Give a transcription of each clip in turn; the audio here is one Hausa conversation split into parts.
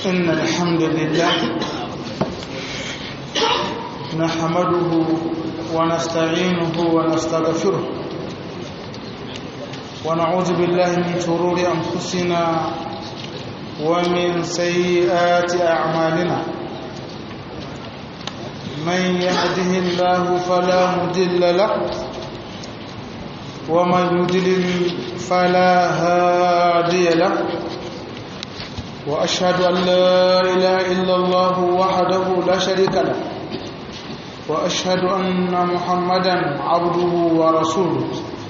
إن الحمد لله نحمده ونستعينه ونستغفره ونعوذ بالله من شرور أنفسنا ومن سيئات أعمالنا من يهده الله فلا مضل له ومن يضلل فلا هادي له وأشهد أن لا إله إلا الله وحده لا شريك له وأشهد أن محمدا عبده ورسوله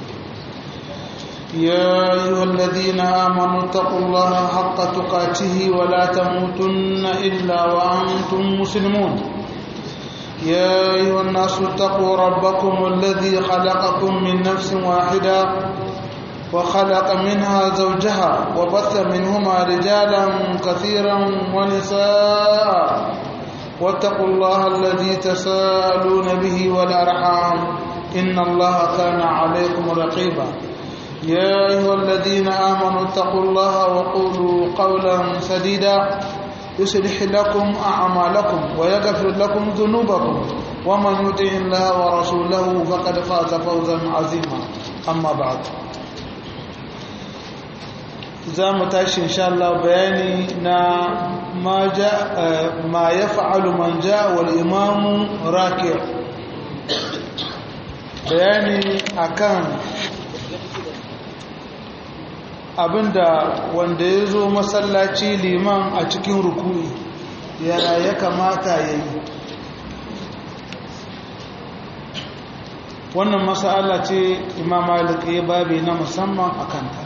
يا أيها الذين آمنوا اتقوا الله حق تقاته ولا تموتن إلا وأنتم مسلمون يا أيها الناس اتقوا ربكم الذي خلقكم من نفس واحدة وخلق منها زوجها وبث منهما رجالا كثيرا ونساء واتقوا الله الذي تساءلون به والأرحام إن الله كان عليكم رقيبا يا أيها الذين آمنوا اتقوا الله وقولوا قولا سديدا يصلح لكم أعمالكم ويغفر لكم ذنوبكم ومن يطع الله ورسوله فقد فاز فوزا عظيما أما بعد za mu tashi insha Allah bayani na ma ya fa'alu man ja wal imamu rakir bayani akan abinda wanda ya zo masallaci liman a cikin rukuni yana ya kamata ya yi wannan masala ce imam malik ya babi na musamman a kanta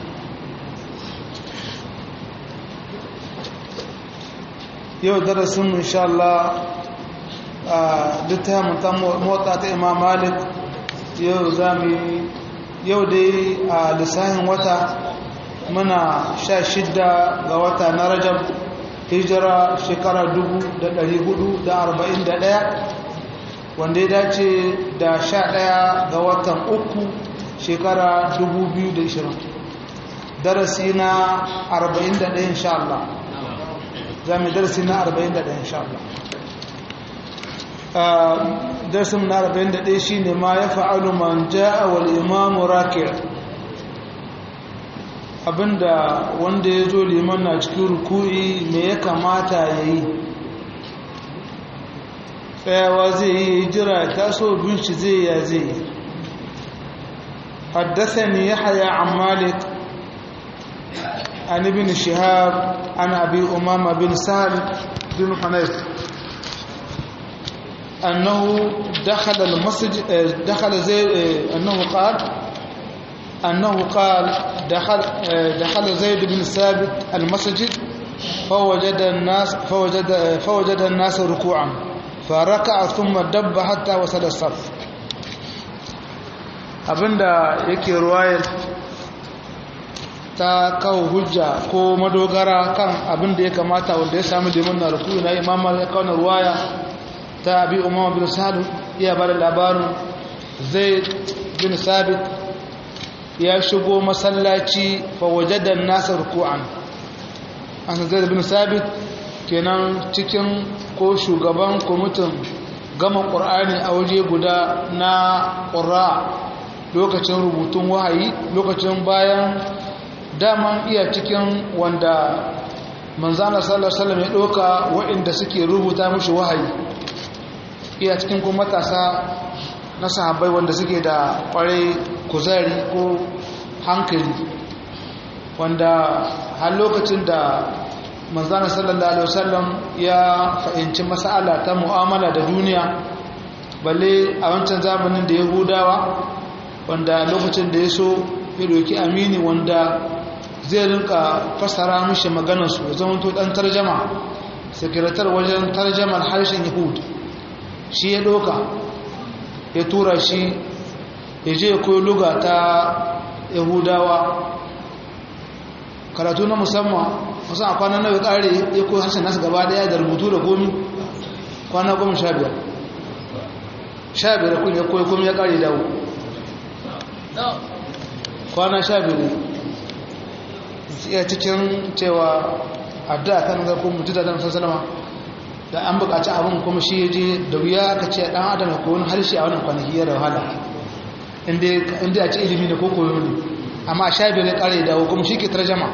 yau darasin insha Allah a littafin ta motsa ta imam malik yau zami yau dai a lissahin wata muna sha shidda ga wata na rajab hijira shekara 441 wanda ya dace da sha ɗaya ga watan uku shekara 2020 darasi na 41 insha Allah za mu darasi na 41 insha Allah darasin na 41 shine ma ya fa'alu man ja'a wal imamu raki' abinda wanda ya zo liman na cikin ruku'i me ya kamata ya yi tsayawa zai yi jira taso binci zai ya zai yi حدثني يحيى عن مالك عن ابن شهاب عن أبي أمامة بن سهل بن حنيف أنه دخل المسجد دخل زي أنه قال أنه قال دخل دخل زيد بن ثابت المسجد فوجد الناس فوجد فوجد الناس ركوعا فركع ثم دب حتى وصل الصف abinda yake ruwayar ta kawo hujja ko madogara kan abinda ya kamata wanda ya samu liman na rukuyi na imam ya kawo ruwaya ta abi umama bin sa'ad iya bada labarin zaid bin sabit ya shigo masallaci fawajadan nasa ruku'an an zai bin sabit kenan cikin ko shugaban kwamitin gama ƙur'ani a waje guda na ƙura lokacin rubutun wahayi lokacin bayan daman iya cikin wanda manzana sallallahu alaihi ya ɗauka waɗanda suke rubuta mushi wahayi iya cikin kuma matasa na sahabbai wanda suke da ƙwarai kuzari ko hankali wanda har lokacin da manzana sallallahu alaihi wasallam ya fahimci mas'ala ta mu'amala da duniya balle a wancan zamanin da yahudawa wanda lokacin da ya so ya doki amini wanda zai rinka fasara mishi maganarsu ya zama to dan tarjama sekretar wajen tarjamar harshen yahud shi ya doka ya tura shi ya je koyi luga ta yahudawa karatu na musamman wasu a kwanan nawa ya kare ya koyi harshen nasu gaba daya da rubutu da komi kwana goma sha biyar sha biyar kun ya koyi komi ya kare dawo kwana sha biyu ya cikin cewa addu'a kan ga ko mutu da dan sallama da an buƙaci abin kuma shi je da wuya ka ce dan adam ko wani harshe a wannan kwanaki ya da wahala inda inda a ce ilimi ne ko koyo ne amma sha biyar ya kare dawo kuma shi ke tarjama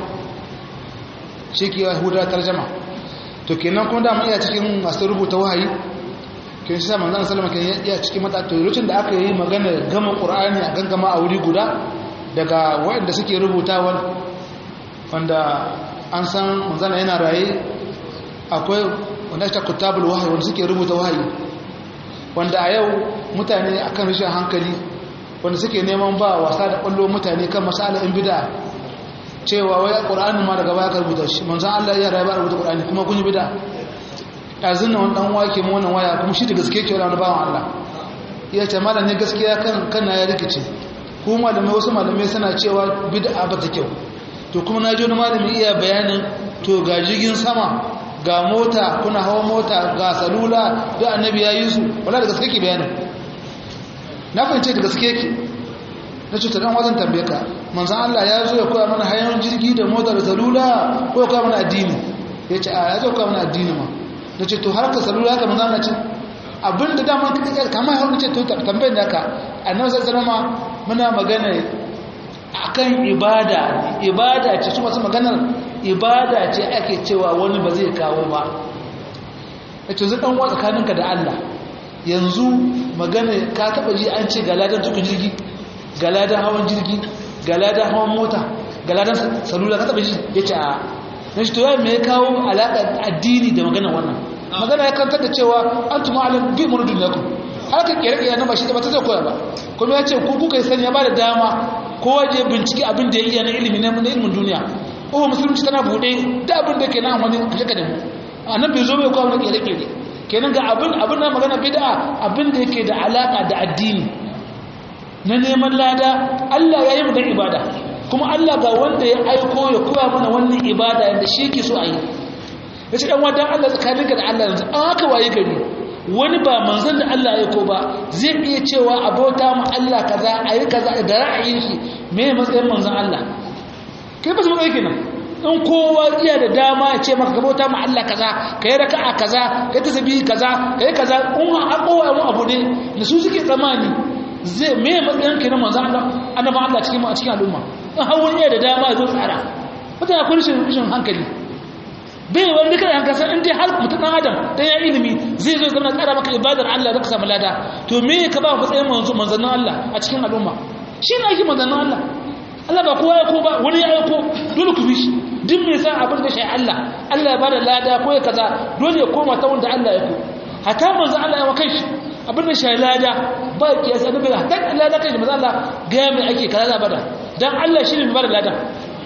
shi ke yahuda tarjama to kenan kuma da mu iya cikin masu rubuta wahayi kin shi manzon sallama kan iya cikin mata to lokacin da aka yi magana gama qur'ani a gangama a wuri guda daga waɗanda suke rubutawa wanda an san manzon yana raye akwai wanda ta kutabul wahayi wanda suke rubuta wahayi wanda a yau mutane akan rashin hankali wanda suke neman ba wasa da kwallo mutane kan masala'in bid'a cewa wai qur'ani ma daga baya ka rubuta shi manzon Allah ya rayu ba rubuta qur'ani kuma kun yi bid'a ɗazin na wani ɗan wake mu wannan waya kuma shi da gaske ke wani bawan Allah ya ce malam ne gaskiya kan kan ya rikice ku malamai wasu malamai suna cewa bid'a ba ta kyau to kuma na ji wani malami iya bayanin to ga jirgin sama ga mota kuna hawa mota ga salula da annabi ya yi su wala da gaske ke bayanin na fahimce da gaske ke na ce ta dan wajen tambaye ka manzan Allah ya zo ya koya mana hayan jirgi da mota da salula ko ya koya mana addini ya ce a ya zo koya mana addini ma da ce to har ka salula haka manzan Allah ce abinda dama kama ya hau ce to tambayar da ka annabi sallallahu alaihi muna magana akan ibada ibada ce su masu maganar ibada ce ake cewa wani ba zai kawo ba ya ce zai ɗanwa tsakaninka da Allah yanzu magana ka taɓa ji an ce galadan tuka jirgi galadan hawan jirgi galadan hawan mota galadan salula ka taɓa ji ya ce a na shi to ya mai kawo alaƙar addini da magana wannan magana ya kantar da cewa an tuma alam bi mun duniya ku harkar kere-kere na ba shi da ba ta zai koya ba kuma ya ce ku kuka yi sani ya ba da dama kowa je bincike abin da ya iya na ilimi na ilimin duniya ko musulunci tana buɗe da abin da ke na wani kashe da mu a nan bai zo bai kawo na kere-kere kenan ga abin abin na magana bid'a abin da yake da alaka da addini na neman lada Allah ya yi mu dan ibada kuma Allah ga wanda ya aiko ya koya mana wannan ibada yanda shi yake so a yi ya ce ɗan wadan Allah tsakaninka da Allah yanzu an haka waye gari wani ba manzan da Allah ya ko ba zai iya cewa abota mu Allah kaza a yi kaza da ra'ayin shi me matsayin manzan Allah kai ba su matsayi kenan in kowa iya da dama ya ce maka gabota mu Allah kaza ka yi raka'a kaza ka yi tasbihi kaza ka yi kaza in an kowa mu abu ne da su suke tsamani zai me matsayin kenan manzan Allah annabi Allah cikin a cikin al'umma in har wani iya da dama ya zo tsara mutane akwai rashin hankali bai wani kada hanka san inda har mutum dan adam dan ya ilimi zai zo zama tsara maka ibadar Allah da ka samu lada to me ka ba matsayin manzo manzannin Allah a cikin al'umma shi ne ake manzannin Allah Allah ba kowa ya ko ba wani ya aiko dole ku bi shi duk me sa abin da shi Allah Allah ya bada lada ko ya kaza dole ya koma ta wanda Allah ya ko hata manzo Allah ya kai shi abin da shi lada ba kiyasa da bai hata lada kai manzo Allah ga me ake kaza bada dan Allah shi ne mai bada lada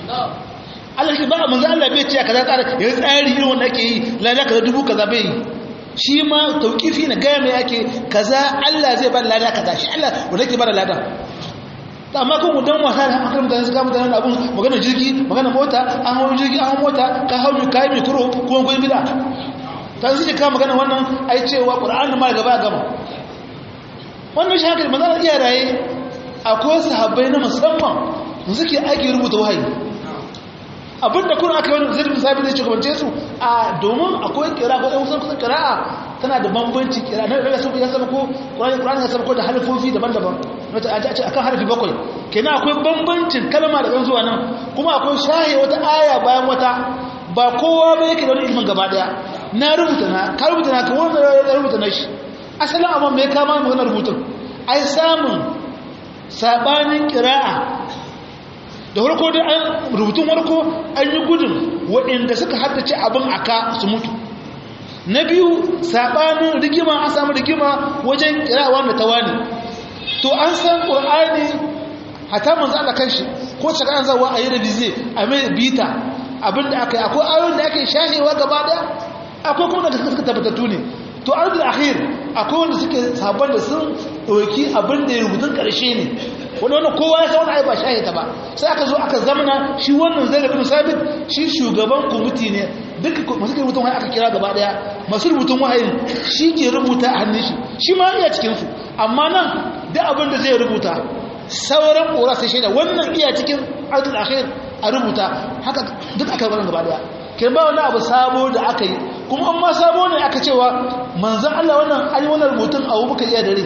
Allah shi ba manzo Allah bai ce kaza tsara ya tsari irin wanda ake yi lada kaza dubu kaza bai yi shi ma tauqifi na ga mai ake kaza Allah zai ba lada kaza shi Allah wanda yake ba da lada amma kun mu dan wasa da akan mutane su ga mutane abun magana jirgi magana mota an hawo jirgi an hawo mota ka hawo mi kai mi kuro ko goyi bida ta su ka magana wannan ai cewa Qur'ani ma gaba gama wannan shi haka manzo iya raye akwai sahabbai na musamman suke aiki rubuta wahayi abinda kun aka yi zai bin sabi zai shugabance su a domin akwai kira ko ɗan kusan kusan kira'a tana da bambanci kira na ɗaga sun ya sama ko ƙurani ya sama ko da harfofi daban-daban a ce akan harfi bakwai kenan akwai bambancin kalma da ɗan zuwa nan kuma akwai shahe wata aya bayan wata ba kowa ba yake da wani ilimin gaba ɗaya na rubuta na ka rubuta na ka wanda ya rubuta na shi asalin abin mai kama mai wani rubutun ai samun saɓanin kira'a da farko da an rubutun farko an yi gudun waɗanda suka haddace abin aka su mutu na biyu saɓanin rigima an samu rigima wajen kirawa da tawani to an san ƙur'ani hata manzo Allah kanshi ko shaka an zawa a yi revize a mai bita abinda aka yi akwai ayoyin da ake shahewa gaba daya akwai kuma da suka tabbatattu ne to arzul akhir akwai wanda suke sabon da sun ɗauki abin da ya rubutun ƙarshe ne wani wani kowa ya sa wani ba shahe ta ba sai aka zo aka zamana shi wannan zai bin sabit shi shugaban kwamiti ne duk masu ke rubutun wahayi aka kira gaba daya masu rubutun wahayin shi ke rubuta a hannun shi shi ma iya cikinsu amma nan duk abin da zai rubuta sauran ƙora sai shaida wannan iya cikin arzul akhir a rubuta haka duk aka yi gaba daya ke ba wani abu sabo da aka yi kuma an ma sabo ne aka cewa manzan Allah wannan an yi wannan rubutun a wubuka iya da rai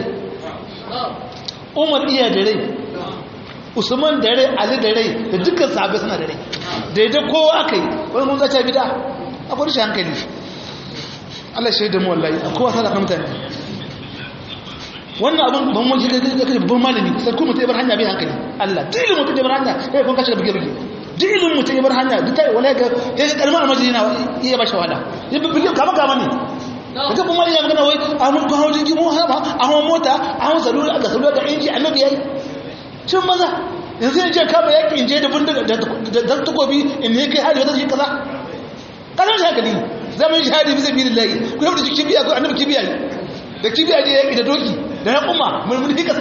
umar iya da rai usman da rai ali da rai da dukkan sahabbai suna da rai daidai kowa aka yi wani mun zace bida akwai shi hankali Allah shaida mu wallahi kowa sa da mutane wannan abin ban wani shiga da kai babban malami sai kuma mutai bar hanya bai hankali Allah dilin mutai bar hanya eh kun kace da bige bige dilin mutai bar hanya duk tai wala ga sai ga kalmar almajiri na iya ba shawala ya bige kama kama ne daga kuma ya magana wai a mun ko hawo jirgi mu haba a hawo mota a hawo salula da salula da inji annabi yayi cin maza yanzu ya ce kama yaƙi in je da bindiga da takobi in ne kai hali wata shi kaza kasar shi hankali zaman shi hali bisa biyu lillahi ku yau da kibiya ko annabi kibiya ne da kibiya ne yaƙi da doki da na kuma mulmuli hika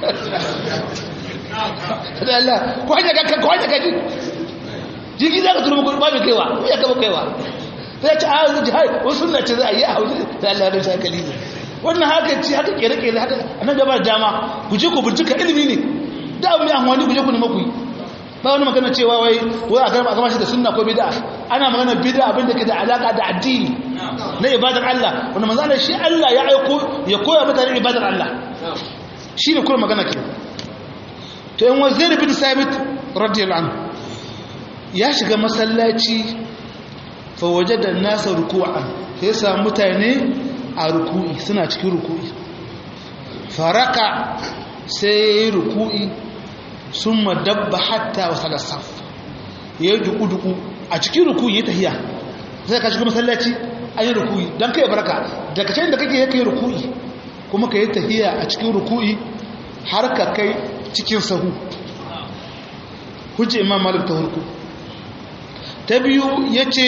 da Allah ko hanya ka ko hanya ka ji jiki za ka turu ba mai kaiwa ko ya kama kaiwa sai ce a yanzu jihar wasu sunna ce za a yi a hausa da Allah ya shi hankali ne wannan haka ce haka kere-kere haka annan gaba dama ku je ku bincika ilimi ne da abu mai amfani ku je ku nema ku yi ba wani magana cewa wai wai a gama a gama shi da sunna ko bid'a ana magana bid'a abin da ke da alaka da addini na ibadar Allah wanda manzo Allah shi Allah ya aiko ya koya mutane ibadar Allah shi ne kuma magana ke to yan wazir bin sabit radiyallahu anhu ya shiga masallaci fa wajada an-nasa ruku'an sai sa mutane a ruku'i suna cikin ruku'i faraka sai ruku'i sun madabba hatta wasu alasaf ya yi duku-duku a cikin rukuyi ya tahiya zai ka shiga masallaci an yi rukuyi don kai baraka daga can da kake ya kai rukuyi kuma ka yi tahiya a cikin rukuyi har ka kai cikin sahu hujji imam malik ta hurku ta biyu ya ce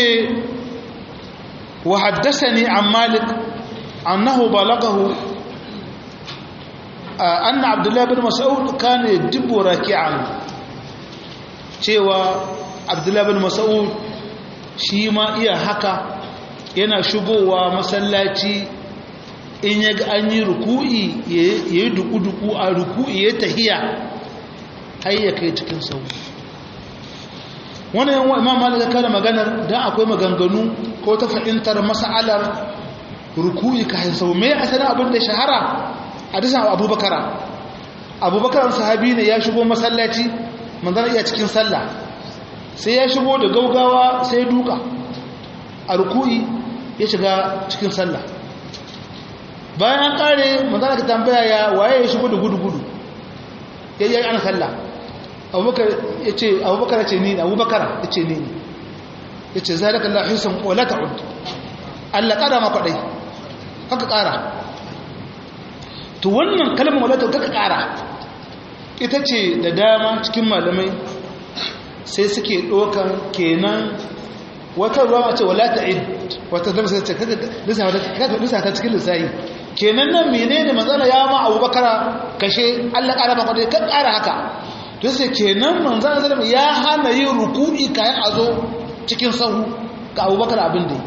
wa haddasa ne an malik annahu balagahu anna abdullahi bin mas'ud kana yadibbu raki'an cewa abdullahi bin mas'ud shi ma iya haka yana shigowa masallaci in ya ga an yi ruku'i ya yi duku-duku a ruku'i ya tahiya har ya kai cikin sau wannan yawan imam malaka kada maganar don akwai maganganu ko ta fahimtar mas'alar ruku'i ka sau mai asalin abin da shahara hadisan abubakar abubakar sahabi ne ya shigo masallaci manzana iya cikin sallah sai ya shigo da gaugawa sai ya duka a ruku'i ya shiga cikin sallah bayan an kare manzana ka tambaya ya waye ya shigo da gudu-gudu ya yi ana sallah abubakar ya ce abubakar ya ce ni abubakar ya ce ni ya ce zai daga lahisun wala ta'ud allah ƙara ma kwaɗai haka ƙara to wannan kalmar wadata ta ƙara ita ce da dama cikin malamai sai suke ɗaukar kenan wata ruwa ce wala ta id wata zama sai ce lissa ta cikin lissahi kenan nan mene ne manzana ya ma abubakar kashe allah ƙara ba kwadai kan ƙara haka to sai kenan manzana zama ya hana yin ruku'i kayan a zo cikin sahu ga abubakar abin da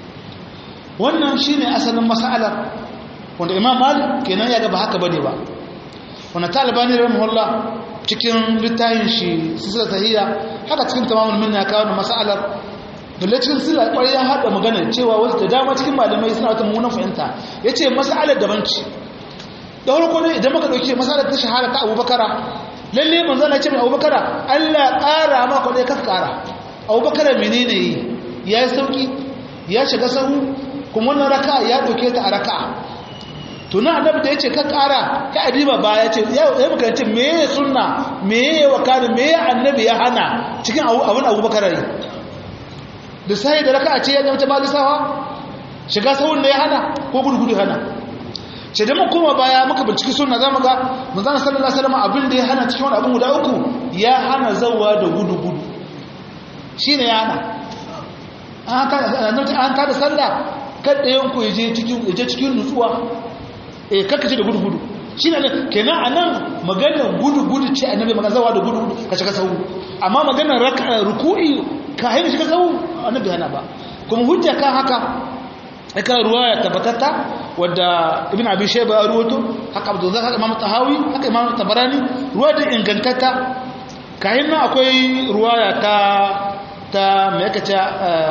wannan shine asalin mas'alar wanda imam malik kenan ya ga ba haka bane ba wanda talibani rahimahullah cikin littafin shi sisila tahiyya haka cikin tamamul minna ya kawo mas'alar dalle cikin sila kwarai ya haɗa magana cewa wasu da dama cikin malamai suna wata mummunan fahimta ya ce mas'alar daban ce da farko ne idan muka ɗauki mas'alar ta shahara ta abubakara lalle manzo na ce mai abubakara allah ƙara ma kwaɗai ka ƙara abubakara menene yi ya yi sauƙi ya shiga sahu kuma wannan raka ya ɗauke ta a raka'a tunan annabi da ya ce ka kara ka adiba ba ya ce ya muka ce me ya sunna me ya wakana me ya annabi ya hana cikin abin abubakar yi da sai da raka a ce ya zama ba lissawa shiga sahun da ya hana ko gurgudu hana ce da kuma baya muka binciki sunna za mu ga manzana sallallahu alaihi wasallam abin da ya hana cikin wani abin guda uku ya hana zawa da gudu gudu shine ya hana an ta da sallah kada yanku ya je cikin nutsuwa eh karkace da gudu-gudu shi ne kenan a nan maganar gudu-gudu ce annabi magana zawa da gudu-gudu ka shiga sahu amma maganar ruku'i ka haini shiga sahu annabi hana ba kuma hujja kan haka aka ruwa ya tabbatatta wadda ibn abi shayba ya ruwato haka abdul zakar imam tahawi haka imam tabarani ruwa da ingantatta kayan nan akwai ruwaya ta ta me yake ce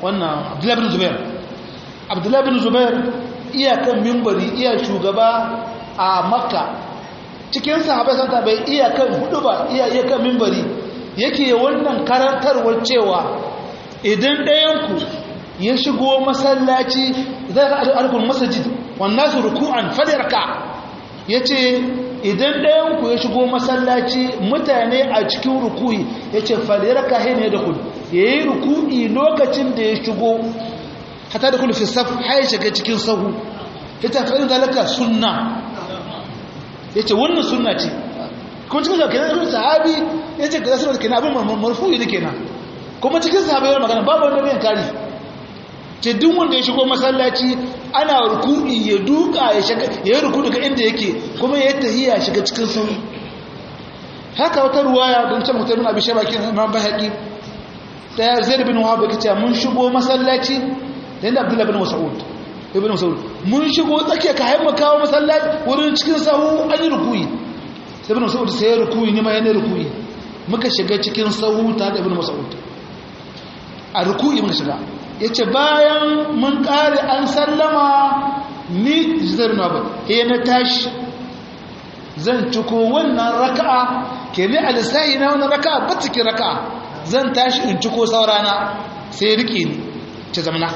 wannan abdullahi bin zubair abdullahi bin zubair iyakan mimbari iya shugaba a makka cikin sahabai santa bai iyakan hudu ba iya iyakan mimbari yake wannan karantarwar cewa idan ɗayanku ya shigo masallaci zai ga alkun masajid wannan su ruku'an fadarka ya ce idan ɗayanku ya shigo masallaci mutane a cikin ruku'i ya ce fadarka ne da kudu ya yi ruku'i lokacin da ya shigo hata da kudu fi saf har shiga cikin sahu ya ta faɗin zalaka sunna ya ce wannan sunna ce kuma cikin sa kenan irin sahabi ya ce kaza sunna kenan abin marfu'i da kenan kuma cikin sahabi yawan magana babu wanda bayan kari ce duk wanda ya shigo masallaci ana ruku'i ya duka ya shiga ya yi ruku daga inda yake kuma ya tahiya shiga cikin sauri haka wata ruwaya don can mutum abin shabakin imam bahaki daya zaid bin wahab yake cewa mun shigo masallaci da inda abdullahi bin mas'ud ibn mas'ud mun shigo tsakiya ka haima kawo masallaci wurin cikin sahu an yi rukuyi sai ibn mas'ud sai ya rukuyi ne ma yana rukuyi muka shiga cikin sahu ta da ibn mas'ud a rukuyi muka shiga yace bayan mun kare an sallama ni zaid bin wahab he na tashi zan ciko wannan raka'a ke ne alisahi na wannan raka'a ba cikin raka'a zan tashi in ciko saurana sai rike ni ce zamana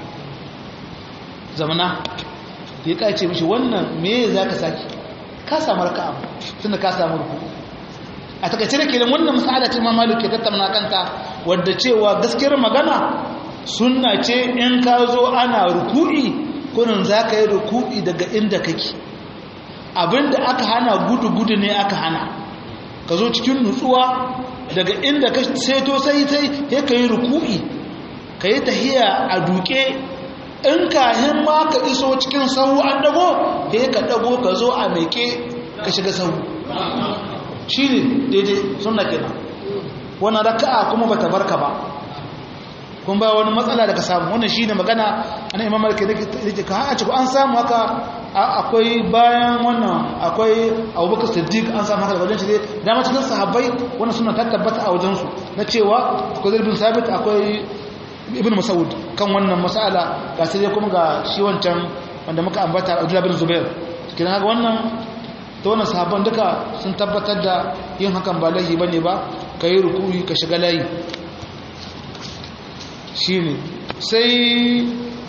zamana ya kace mishi wannan me za ka saki ka samu raka'a tunda ka samu ruku a takaice da kenan wannan masala ce ma malik ke tattauna kanta wadda cewa gaskiyar magana sunna ce in ka zo ana ruku'i kurin za ka yi ruku'i daga inda kake abinda aka hana gudu-gudu ne aka hana ka zo cikin nutsuwa daga inda ka seto sai sai ya ka yi ruku'i ka yi tahiya a duke in kahin ma ka iso cikin sahu an dago ya ka dago ka zo a meke ka shiga sahu shi ne daidai suna kenan wani raka'a kuma ba ta barka ba kun ba wani matsala da ka samu wannan shi ne magana ana imam malaka da ke ka haɗa cikin an samu haka akwai bayan wannan akwai abubakar siddiq an samu haka da wajen shi dai dama cikin sahabbai wannan suna ta tabbata a wajensu na cewa akwai zarbin sabit akwai ibn masaud kan wannan mas'ala ga sai dai kuma ga shi wancan wanda muka ambata abdullah bin zubair kina haka wannan ta wannan sahabban duka sun tabbatar da yin hakan ba laifi bane ba kai ruku'i ka shiga layi shine sai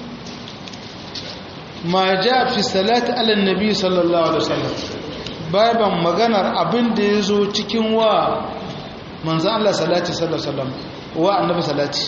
ma ja fi salati ala nabi sallallahu alaihi wasallam baban maganar abin da yazo cikin wa manzo Allah salati sallallahu alaihi wasallam wa annabi salati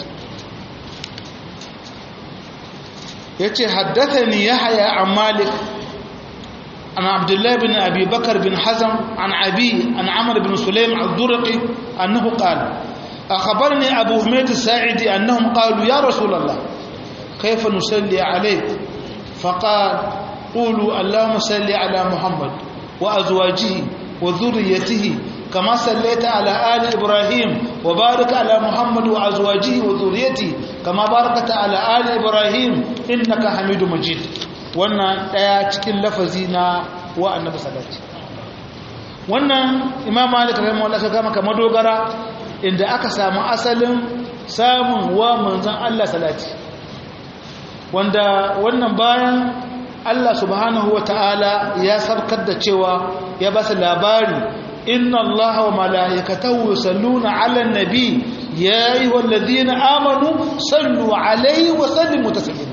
yace haddathani yahya an malik an abdullah bin abi bakr bin hazm an abi an amr bin sulaim ad-durqi annahu qala akhbarani abu humayd as-sa'idi annahum qalu ya rasul allah kayfa nusalli alayk فقال قولوا اللهم صل على محمد وأزواجه وذريته كما صليت على آل إبراهيم وبارك على محمد وأزواجه وذريته كما باركت على آل إبراهيم إنك حميد مجيد wannan daya cikin lafazi na wa annabi sallallahu wannan imam malik rahimahullah ka maka madogara inda aka samu asalin samun wa manzon Allah salati wanda wannan bayan Allah subhanahu wa ta'ala ya sabkar da cewa ya ba su labari inna Allah wa mala'ikatahu yusalluna 'alan nabi ya ayyuhal ladina amanu sallu 'alaihi wa sallimu taslima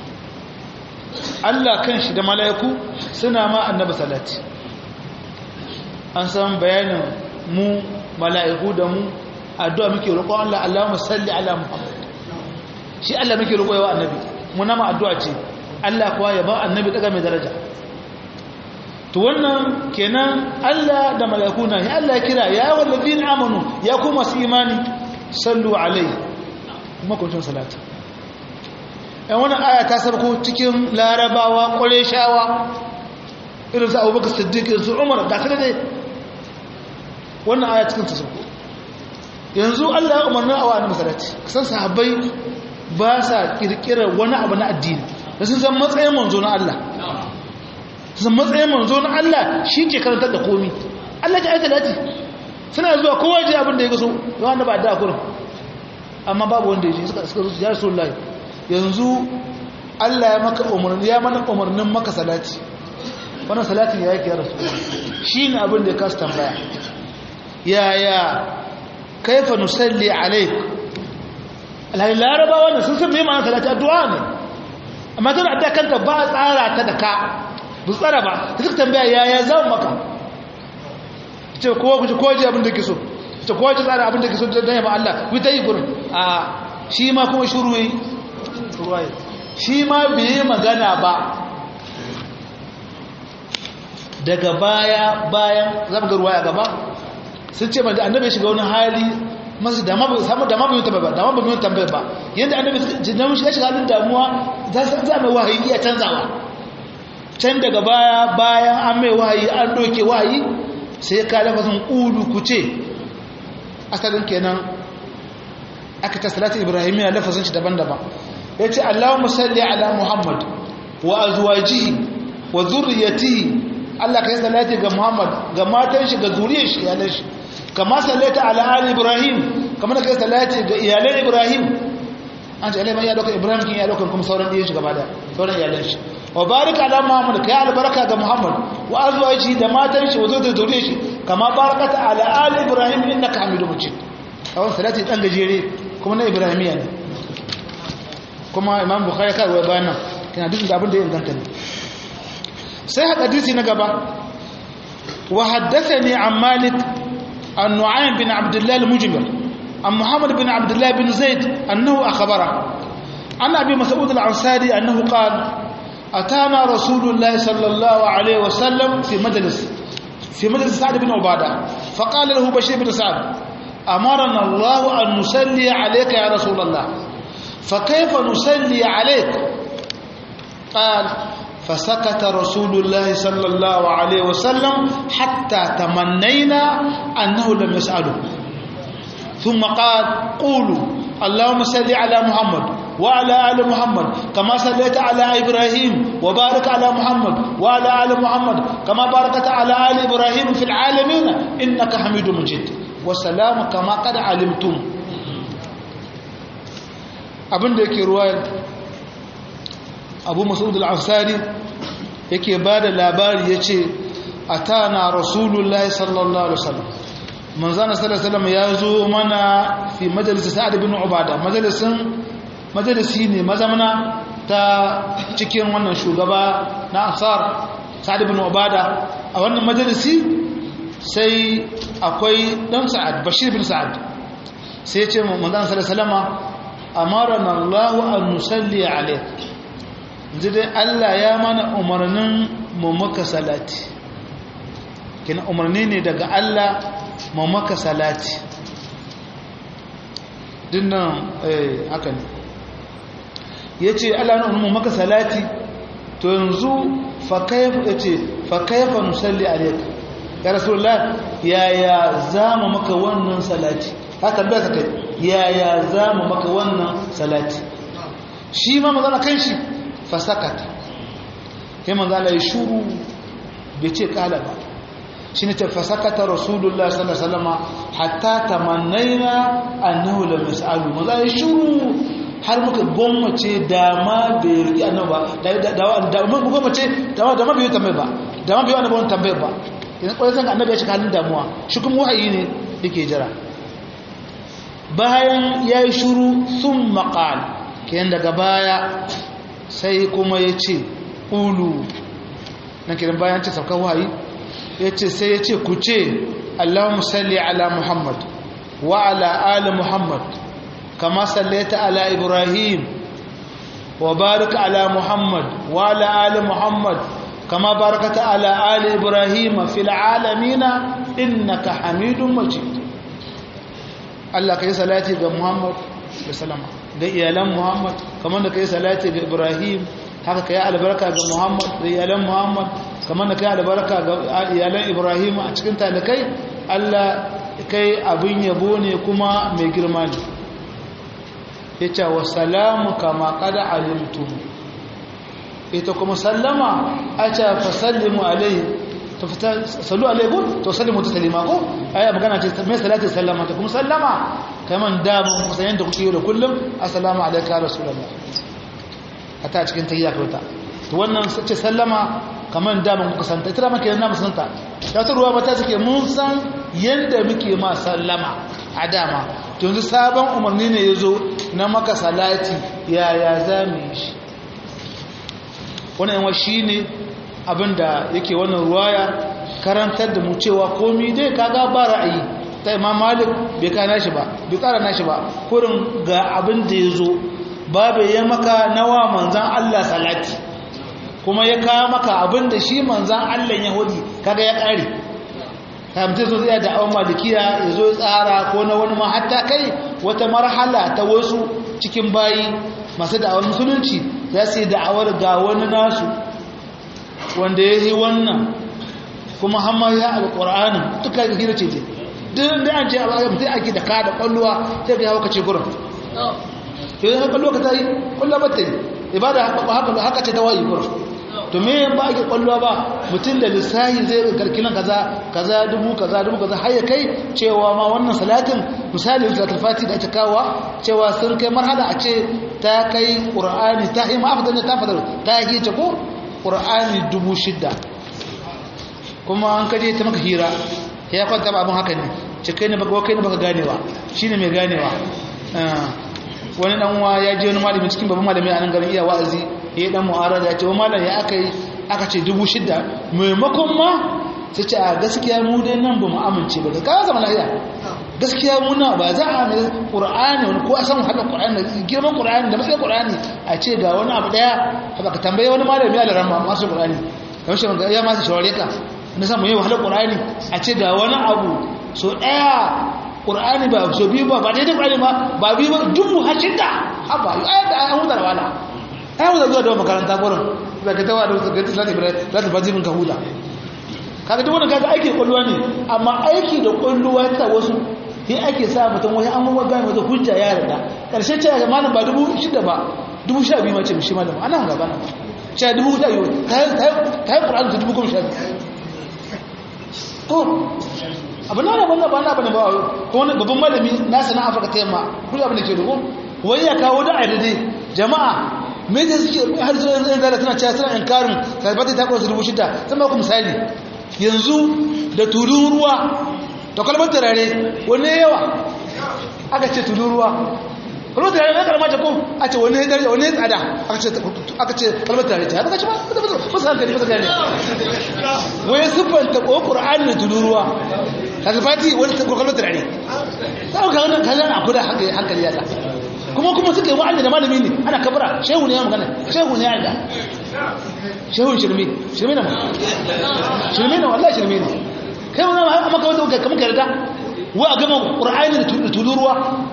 Allah kanshi da mala'iku suna ma annabi salati an san bayanin mu mala'iku da mu addu'a muke roƙon Allah Allahumma salli ala Muhammad shi Allah muke roƙo yawa annabi muna ma addu'a ce Allah kuwa ya ba annabi daga mai daraja to wannan kenan Allah da malakuna ya Allah ya kira ya wallazina amanu ya ku masu imani sallu alai kuma kuncin salati ɗan wannan aya ta sarko cikin larabawa shawa irin su abubakar siddiq irin su umar da kada dai wannan aya cikin ta sarko yanzu Allah ya umarni a wa'annan masalati san sahabbai ba sa kirkirar wani abu na addini da sun san matsayin manzo na Allah sun matsayin manzo na Allah shi ke karantar da komi Allah ya aita lati suna zuwa kowa ji abin da ya gaso yawan da ba da kurin amma babu wanda ya ji suka suka ya rasu lai yanzu Allah ya maka umarni ya mana umarnin maka salati wannan salatin ya yake rasu shine abin da ya kasu tambaya yaya kaifa nusalli alaik alhali laraba wannan sun san mai ma'ana salati addu'a ne amma tana addu'a kanta ba a tsara ta da ka bu tsara ba ta suka tambaya yaya zan maka ce kowa ku ji kowa ji abin da ke so ce kowa ji tsara abin da ke so don yaba Allah ku ta yi gurin a shi ma kuma shuru yi shi ma bai yi magana ba daga baya bayan zama ga ruwa ya gaba sun ce da annabi shiga wani hali masu da mabu samu da mabu yunta ba da mabu yunta ba ba yanda annabi jinnamu shiga shiga halin damuwa za su za mai wahayi iya canzawa can daga baya bayan an mai wahayi an doke wahayi sai ka lafazin ulu ku ce asalin kenan aka ta salatin ibrahimiyya lafazin shi daban-daban ya ce allahumma salli ala muhammad wa azwajihi wa zurriyatihi Allah ka yi salati ga Muhammad ga matan shi ga zuriyar shi iyalan shi kama sallata ala ali Ibrahim kama da kai salati ga iyalan Ibrahim an ce alaiman ya dauka Ibrahim kin ya dauka kuma sauran diyan shi gaba da sauran iyalan shi wa barik ala Muhammad kai albaraka ga Muhammad wa azwaji da matan shi wa zuriyar shi kama barakata ala ali Ibrahim innaka Hamidum Majid kawai salati dan gajere kuma na Ibrahimiya ne kuma Imam Bukhari kai wai bayan nan kina duk da abin da ya inganta ne sai hadisi na gaba wa haddathani an malik an nu'aym bin abdullah al-mujmir an muhammad bin abdullah bin zaid annahu akhbara an abi mas'ud al-ansari annahu qala atana rasulullah sallallahu alayhi wa sallam fi majlis fi majlis sa'd bin ubada faqala lahu bashir bin sa'd amarna allah an nusalli alayka ya rasulullah فكيف نصلي عليك قال فسكت رسول الله صلى الله عليه وسلم حتى تمنينا أنه لم يسأله ثم قال قولوا اللهم صل على محمد وعلى آل محمد كما صليت على إبراهيم وبارك على محمد وعلى آل محمد كما باركت على آل إبراهيم في العالمين إنك حميد مجيد والسلام كما قد علمتم abin da yake ruwayar abu masud al-ansari yake ba da labari ya ce a ta na rasulullahi sallallahu alaihi wasallam manzana sallallahu alaihi ya zo mana fi majalisar sa'ad bin ubada majalisin majalisi ne mazamana ta cikin wannan shugaba na ansar sa'ad bin ubada a wannan majalisi sai akwai dan sa'ad bashir bin sa'ad sai ya ce manzana sallallahu alaihi amarana Allah an nusalli alayk yanzu dai Allah ya mana umarnin mu maka salati kina umarni ne daga Allah mu maka salati dinnan eh haka ne yace Allah ya umarni mu maka salati to yanzu fa kayfa yace fa kayfa nusalli alayk ya rasulullah yaya zamu maka wannan salati haka bai ka kai yaya za mu maka wannan salati shi ma mazana kan shi fasakata kai mazana ya shuru bai ce kala ba shi ne ta fasakata rasulullah sallallahu alaihi wasallam hatta tamannaina annahu lam yas'alu maza ya shuru har muka gwammace dama bai riƙi annaba da mun gwammace dama dama bai tambaye ba dama bai annabi wannan tambaye ba idan kwarai san annabi ya shiga halin damuwa shi kuma wahayi ne yake jira bayan ya yi shuru sun maƙal kiyan daga baya sai kuma ya ce ulu na kiran bayan ce saukar wahayi ya ce sai ya ce ku ce allahun salli ala muhammad wa ala ali muhammad kama sallaita ala ibrahim wa barika ala muhammad wa ala ali muhammad kama barakata ala ali ibrahim fil alamina innaka hamidun majid Allah ka yi salati ga Muhammad da salama ga iyalan Muhammad kamar da ka yi salati ga Ibrahim haka ka yi albarka ga Muhammad da iyalan Muhammad kamar da ka yi albarka ga iyalan Ibrahim a cikin talikai Allah kai abin yabo ne kuma mai girma ne ya ce wa salamu kama kada alimtum ita kuma sallama a ce fa sallimu alaihi sallu alaikum to sallimu taslima ko aya magana ce mai salati sallama ta kuma sallama kaman da mun kusan yanda kuke yi da kullum assalamu alayka rasulullah a ta cikin tahiyya kauta to wannan sace sallama kamar da mun kuka santa ita maka yana musanta ta ta ruwa mata take mun san yanda muke ma sallama a dama to yanzu sabon umarni ne yazo na maka salati yaya za mu yi shi wannan yawa shine abinda yake wannan ruwaya karantar da mu cewa komai dai kaga ba ra'ayi ta imam malik bai kana shi ba bai kara nashi ba kurin ga abin da ya zo babu ya maka nawa manzan Allah salati kuma ya kawo maka abin da shi manzan Allah yahudi kaga ya kare kamta zo zai da awon malikiya ya zo tsara ko na wani ma hatta kai wata marhala ta wasu cikin bayi masu da'awar musulunci za su yi da'awar ga wani nasu wanda ya yi wannan kuma hamma ya alƙur'anin duka ga hira ce ce duk da an ce a bayan mutum ake da kada kwallowa sai ga yawa kace gurin yau haka kwallo ka ta yi kwallo ba ta yi ibada haka haka ce ta wayi gurin to me ba ake kwallo ba mutum da lissahi zai ga karkinan kaza kaza dubu kaza dubu kaza har ya kai cewa ma wannan salatin misali salatul fati da ake kawowa cewa sun kai marhala a ce ta kai qur'ani ta yi ma'afadar ta fadar ta yi ce ko qur'ani dubu shidda kuma an kaje ta maka hira ya kwanta ba abin haka ne ce kai ne baka kai ne baka ganewa shine mai ganewa wani dan uwa ya je wani malami cikin babban malami a nan garin iya wa'azi ya yi dan mu'arada ya ce wa malam ya aka yi aka ce dubu shida maimakon ma sai ce a gaskiya mu dai nan ba mu amince ba ka zama lafiya gaskiya muna ba za a mai qur'ani wani ko a san haka qur'ani da girman qur'ani da matsayin qur'ani a ce ga wani abu daya haka ka tambaye wani malami ya larama masu qur'ani kamar shi ya masu shaware ka na samu yi wahalar ƙur'ani a ce ga wani abu so ɗaya ƙur'ani ba so biyu ba ba daidai ƙur'ani ba ba biyu ba dubu hashin da haɓa yi ayar da an huta da wala ayan huta zuwa da makaranta gurin da ka tawa da wasu gati zata bira za ta bazimin ka huta kaga duk wani kaga aiki ƙwalluwa ne amma aiki da ƙwalluwa ta wasu sai ake sa mutum wani an mawa gane wata hujja ya yarda ƙarshe ce ga malam ba dubu shida ba dubu sha biyu ma ce mishi malam ana gaba na ce dubu sha biyu ta yi ƙur'ani ta dubu goma sha biyu to abu na rabon ba na bane ba ko wani babban malami na sana afirka ta yamma kuma abin da ke dubu wani ya kawo da aidade jama'a me zai suke har zuwa yanzu yanzu da suna cewa suna inkarin kalbata ta kwasu dubu shida zan ba ku misali yanzu da tulun ruwa da kalmar turare wani yawa aka ce tulun ruwa kalmar turare na kalmar ko a ce wani ya wani ya tsada aka ce kalmar turare ta haka ce ba ba su hankali ba su gane wai siffanta ko ƙura'an da tururuwa kaga fati wani ta kalmar turare ta ka wannan kallon abu da hankali ya kuma kuma suka yi wa'anda da malami ne ana kabara shehu ne ya magana shehu ne ya da shehu shirme shirme na ma shirme na wallahi shirme ne kai wani ma maka wanda kamar ka yarda wai a gama ƙura'ani da tururuwa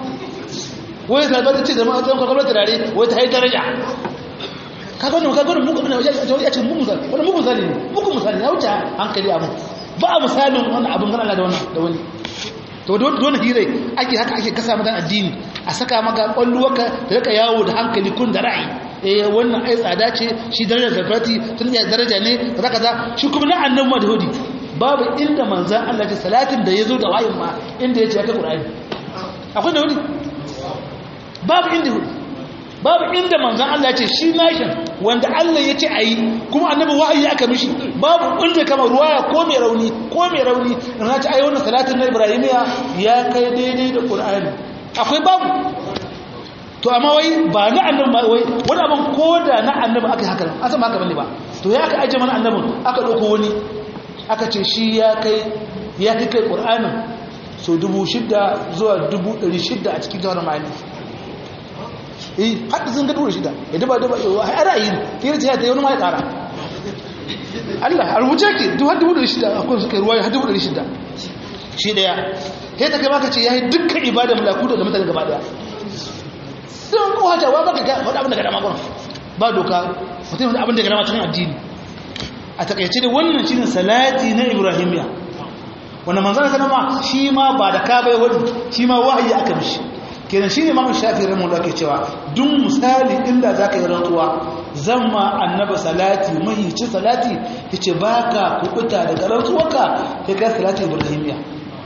wai zalbar ce da ma'azin kalmar turare wai ta yi daraja kaga wannan kaga wannan mugun ya ce mugun misali wannan mugun misali ne mugun misali ya wuce hankali abu ba a misalin wannan abin gana da wannan da wani to dole hire ake haka ake kasa mata addini a saka maka kwalluwarka da rika yawo da hankali kun da ra'ayi eh wannan ai tsada ce shi darajar zafarati tun ya daraja ne kaza kaza shi kuma na annabi ma da hudi babu inda manzan Allah ta salatin da yazo da wayin ma inda yace ta Qur'ani akwai da wani babu inda hudi babu inda manzan Allah ce shi nashin wanda Allah ya ce a yi kuma annabi wa'ayi aka mishi babu inda kama ruwaya ko mai rauni ko mai rauni na ce ai wannan salatin na ibrahimiya ya kai daidai da qur'ani akwai babu to amma wai ba na annabi ma wai wani abin ko da na annabi aka yi haka an san haka bane ba to ya aka aje mana annabin aka dauko wani aka ce shi ya kai ya kai kai qur'anin so dubu shidda zuwa dubu ɗari shidda a cikin jawar ma'ani eh hadda sun ga dubu shida ya daba daba a ra'ayi ne kira ce ta yi wani ma ya ƙara Allah a rubuce ke duk har dubu ɗari shida akwai suka yi ruwa har dubu ɗari shida shi ɗaya sai ta kai maka ce ya yi dukkan ibada mulaku da mutane gaba ɗaya don kowa ta wa baka faɗa abin da gada makon ba doka mutum abin da gada cikin addini a takaice da wannan shi ne salati na ibrahimiya wanda manzana sanama shi ma ba da ka bai wani shi ma wahayi aka mishi kenan shine imamu shafi rahimahu Allah ke cewa duk misali inda zaka yi rantsuwa zan ma annaba salati mai ci salati yace baka kubuta daga rantsuwarka sai ka salati ibrahimiya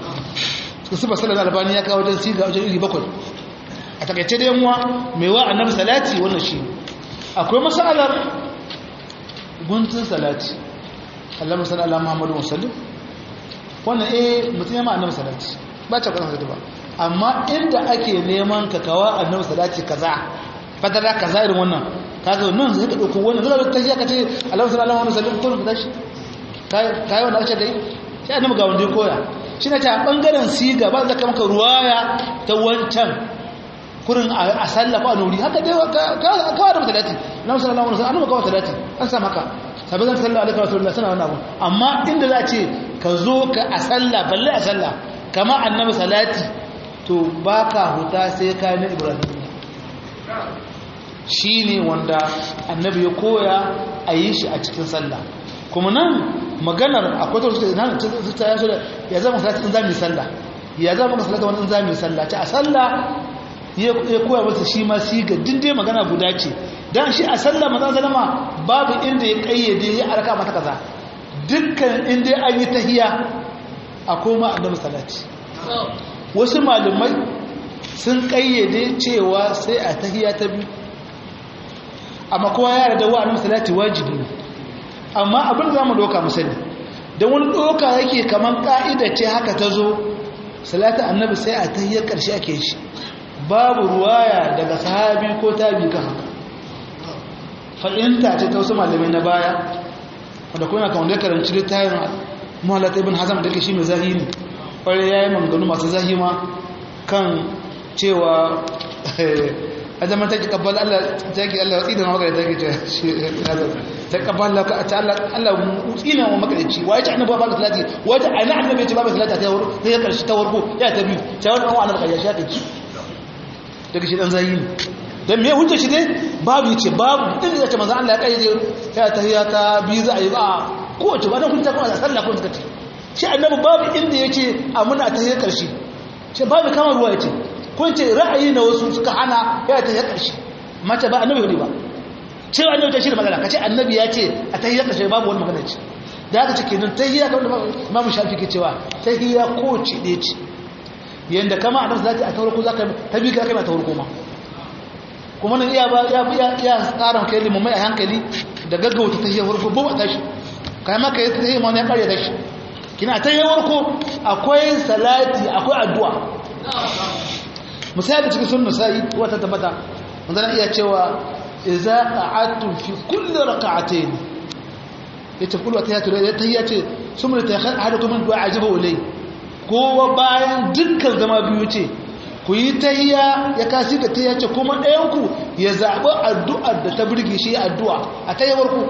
su ba sallallahu albani ya kawo dan siga wajen iri bakwai a takaice da yanwa mai wa annabi salati wannan shi akwai masalar guntun salati Allah musalla Allah Muhammadu musallim wannan eh mutum ya ma annabi salati ba ta kan ba amma inda ake neman ka kawa annabi salati kaza fadala kaza irin wannan kaga nan zai ka dauko wannan zai ta ka ce Allah sallallahu alaihi wasallam kullum ka tashi kai kai wannan ake dai sai annabi ga wanda ya koya shi ne ta bangaren siga ba zaka maka ruwaya ta wancan kurin a sallafa a nuri haka dai kawai da matalati na wasu Allah wani annabi kawai talati an sa maka sabi zan sallah alaihi rasulullah sana wannan abu amma inda za a ce ka zo ka a sallah balle a sallah kama annabi salati to baka huta sai ka na ibrahim shi ne wanda annabi ya koya a yi shi a cikin sallah kuma nan maganar akwai ta nan ta yaso da ya zama salati in za mu yi sallah ya zama maka salati wani in za mu yi sallah ta a sallah ya koya masa shi ma siga dinde magana guda ce dan shi a sallah manzon sallama babu inda ya kayyade ya arka mata kaza dukkan inda an yi tahiya a koma annabi salati wasu malumai sun kayyade cewa sai a tahiya ta biyu amma kowa ya yarda wa annabi salati wajibi ne amma abin da zamu doka mu sani dan wani doka yake kaman ka'ida ce haka ta zo salatu annabi sai a tahiyar karshe ake shi babu ruwaya daga sahabi ko tabi kan haka fa'inta ce ta wasu malamai na baya wanda kuma kan wanda ya karanci littafin muhallata ibn hazam da ke shi mai zahiri ƙwarai ya yi manganu masu zahima kan cewa a zaman ta ki kabbal Allah ta ki Allah watsi da na magana ta ki ta kabbal Allah ta Allah tsina wa makarici wa ya ci annabawa ba salati wa ya ci ana annabi ya ci ba salati ta warko ta karshe ta warko ya ta biyu ta warko wa annabi ya sha ta ci daga shi dan zayi ne dan me hujja shi ne babu yace babu inda yace manzo Allah ya kaide ya tahiyya ta biyu za a yi ba ko wace ba dan hujja ko sallah ko zakati shi annabi babu inda yace a muna tahiyya karshe shi babu kamar ruwa yace ko yace ra'ayi na wasu suka hana ya tahiyya karshe mace ba annabi ne ba ce annabi ta shi da magana kace annabi ya ce a tahiyya karshe babu wani magana ce da haka ce kenan tahiyya kamar da Imam Shafi ke cewa tahiyya ko ce ne ce yanda kama annabi zaki a tawarko zaka tabi ka kana tawarko ma kuma nan iya ba ya ya ya tsaran kai limu mai hankali da gaggauta ta yi warko ba ta shi kai ma kai ta yi ma ne kare ta shi kina ta yi warko akwai salati akwai addu'a misali cikin sunna sai wata tabbata manzon iya cewa idza qa'adtum fi kulli rak'atayn yace kullu tahiyatu da tahiyatu summa tayakhal ahadukum min du'a ajiba ulay kowa bayan dukkan zama biyu ce ku yi tahiya ya kasi da tahiya ce kuma ɗayanku ya zaɓi addu'ar da ta birge shi addu'a a tahiyawarku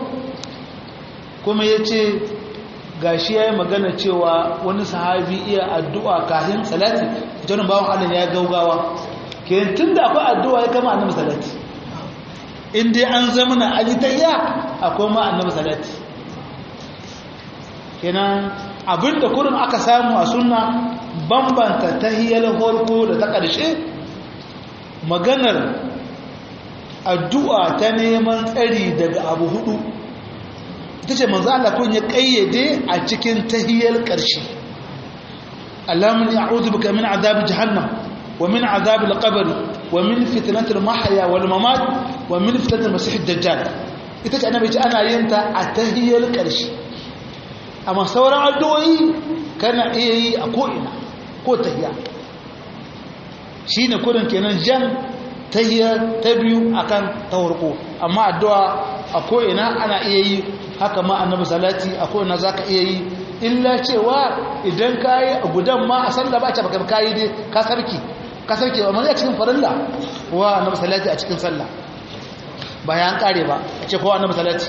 kuma ya ce ga shi ya yi magana cewa wani sahabi iya addu'a kahin salati janin bawon allah ya gaugawa ke tun da akwai addu'a ya kama annabi salati in dai an zama na ali tahiya akwai ma annabi salati kenan abinda kurin aka samu a sunna bambanta tahiyar farko da ta ƙarshe maganar addu'a ta neman tsari daga abu hudu ita ce manzo Allah kun ya kayyade a cikin tahiyar ƙarshe Allahumma a'udhu bika min azab jahannam wa min azab al-qabr wa min fitnatil mahya wal mamat wa min fitnatil masih ad-dajjal ita ce annabi ce ana yin ta a tahiyar ƙarshe amma sauran addu'o'i kana iya yi a ko'ina ko tahiya shi ne kudin kenan jan tahiya ta biyu akan ta farko amma addu'a a ko'ina ana iya yi haka ma annabi salati a ko'ina za ka iya yi illa cewa idan ka yi a gudan ma a salla ba ce baka ka yi dai ka sarki ka sarki amma a cikin farilla wa annabi salati a cikin sallah ba ya an kare ba ce kowa annabi salati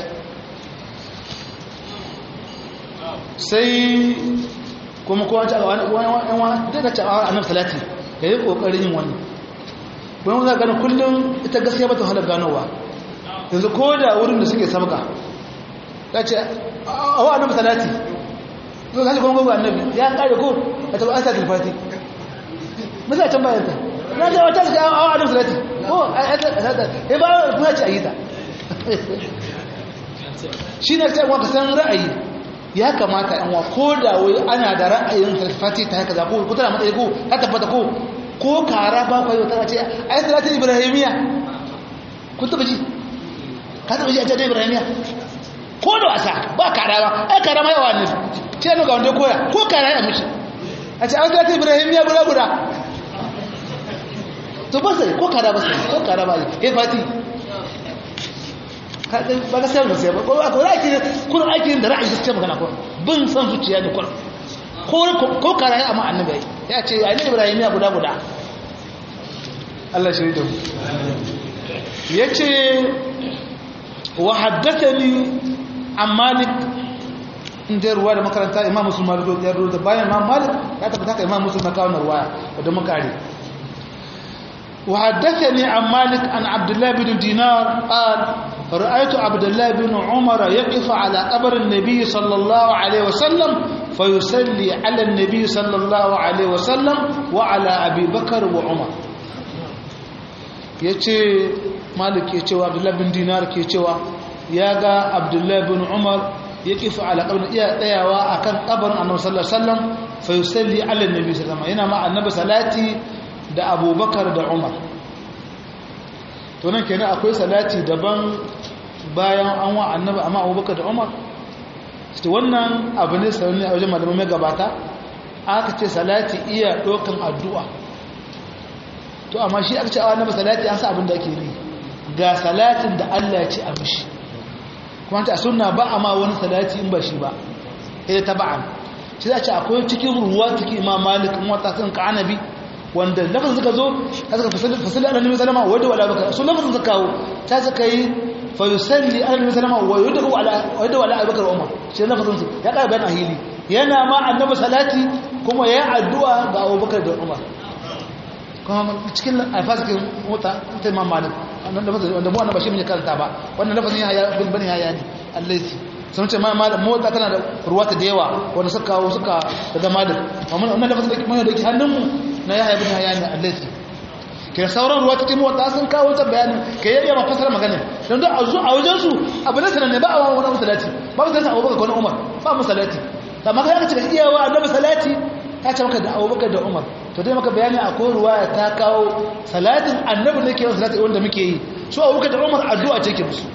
sai kuma kowa ta wani daga cewa annabi salati da yi kokarin yin wannan don za gani kullum ita gaskiya ba ta halar ganowa yanzu ko da wurin da suke sabga ta ce a wa annabi salati zo kashi kuma gogo annabi ya kare ko a taba an sa tilfati masa can bayan ta na ce wata suka a wa annabi salati ko a ta ya ba kuma ce a yi ta shi ne ta waka san ra'ayi ya kamata yan wa ko da wai ana da ra'ayin salfati ta haka za ko ko tana matsayi ko ta tabbata ko ko kara ba kwa yau tana ce ai salatin ibrahimiya kun taba ji ka taɓa shi a jadai ibrahimiya ko da wasa ba karawa ai karama yawa ne ce ga wanda koya ko kara ya mishi a ce an zata ibrahimiya guda guda to ba sai ko kara ba sai ko kara ba ya fati ba ka sayar da sai ba ko aka wani ake kun aikin da ra'ayi gaskiya magana ko bin san zuciya da kun ko kara ya amma annabi ya ce ai ibrahimiya guda guda Allah shi da mu yace wa haddathani an malik inda ruwa da makaranta imam muslim malik ya ruwa da bayan imam malik ya tabbata ka imam muslim na kawo ruwaya da makari wa haddathani an malik an abdullah bin dinar qal رأيت عبد الله بن عمر يقف على قبر النبي صلى الله عليه وسلم فيصلي على النبي صلى الله عليه وسلم وعلى أبي بكر وعمر yace malik ke cewa abdullahi bin dinar ke cewa ya ga abdullahi bin umar ya kifa ala qabrin iya tsayawa akan kabarin annabi sallallahu alaihi wasallam fa yusalli ala annabi sallallahu alaihi yana ma annabi salati da abubakar da umar to nan kenan akwai salati daban bayan an wa annabi amma abubakar da umar to wannan abu ne sananne a wajen malamai mai gabata aka ce salati iya dokan addu'a to amma shi aka ce a annabi salati an sa abin da ake yi ga salatin da Allah ya ce a mishi kuma ta sunna ba a ma wani salati in ba shi ba ita taba'an shi za ce akwai cikin ruwa cikin imam malik wata sun ka anabi wanda lafazin suka zo ta suka fasali ala nabi salama wadda wala baka su lafazin suka kawo ta suka yi fa yusalli ala nabi salama wa wadda wala wadda wala abubakar umar shi lafazin su ya ƙara bayan ahili yana ma annabi salati kuma ya addu'a ga abubakar da umar kuma cikin alfasikin mota ta imam malik wannan lafazin wanda mu annabi shi mun karanta ba wannan lafazin ya bin bani ya ne allazi sun ce ma malam mota tana da ruwata da yawa wanda suka kawo suka daga malik amma wannan lafazin da kuma da ke hannunmu na yahya bin hayya ne allazi ke sauran ruwa cikin mota sun kawo ta bayanin ke yayya ma fasara magana dan duk a a wajen su abu ne sanan ne ba a wani salati ba mu salati Abubakar ko Umar ba mu salati amma kai aka ce iyawa annabi salati ta ce maka da Abubakar da Umar to dai maka bayani akwai ruwaya ta kawo salatin annabi ne ke yin salati wanda muke yi su Abubakar da Umar addu'a ce ke musu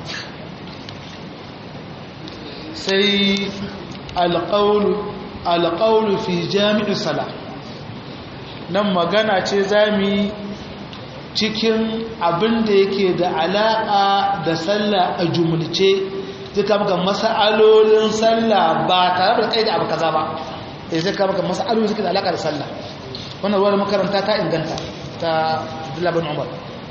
sai alqaul alqaul fi jami'is salat nan magana ce zami cikin abin da yake da alaƙa da sallah a jumulce zika maka masa'alolin sallah ba tare da kai da abu kaza ba eh zika maka masa'alolin suke da alaƙa da sallah wannan ruwan makaranta ta inganta ta Abdullah Umar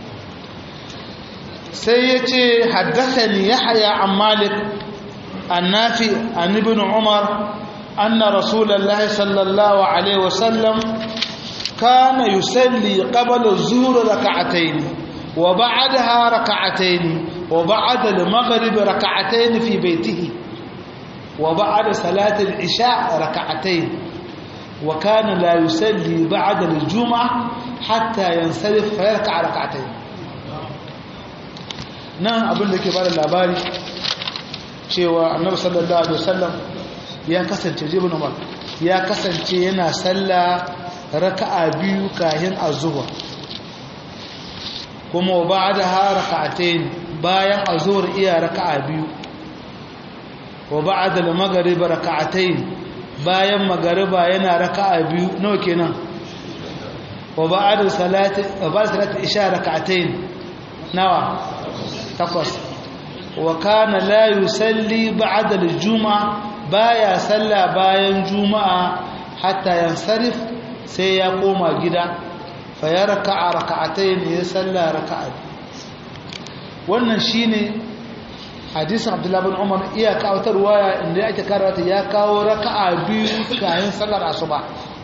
sai yace haddathani Yahya an Malik annafi an ibn Umar anna Rasulullahi sallallahu alaihi wasallam كان يصلي قبل الظهر ركعتين وبعدها ركعتين وبعد المغرب ركعتين في بيته وبعد صلاة العشاء ركعتين وكان لا يصلي بعد الجمعة حتى ينصرف فيركع ركعتين نعم أقول لك بعد الأباري cewa annabi sallallahu alaihi wasallam ya kasance jibin umar ya kasance yana sallah raka'a biyu kahin azhur kuma ba'daha raka'atayn bayan azhur iya raka'a biyu wa ba'da al-maghrib raka'atayn bayan magariba yana raka'a biyu nawa kenan wa ba'da salati wa ba'da salati isha raka'atayn nawa takwas wa kana la yusalli ba'da al-jum'a baya salla bayan juma'a hatta yansarif sai ya koma gida fa ya raka'a raka'atayn ya salla raka'a wannan shine hadisin Abdullah bin Umar iya kawo ta ruwaya inda yake karanta ya kawo raka'a biyu kayan sallar asuba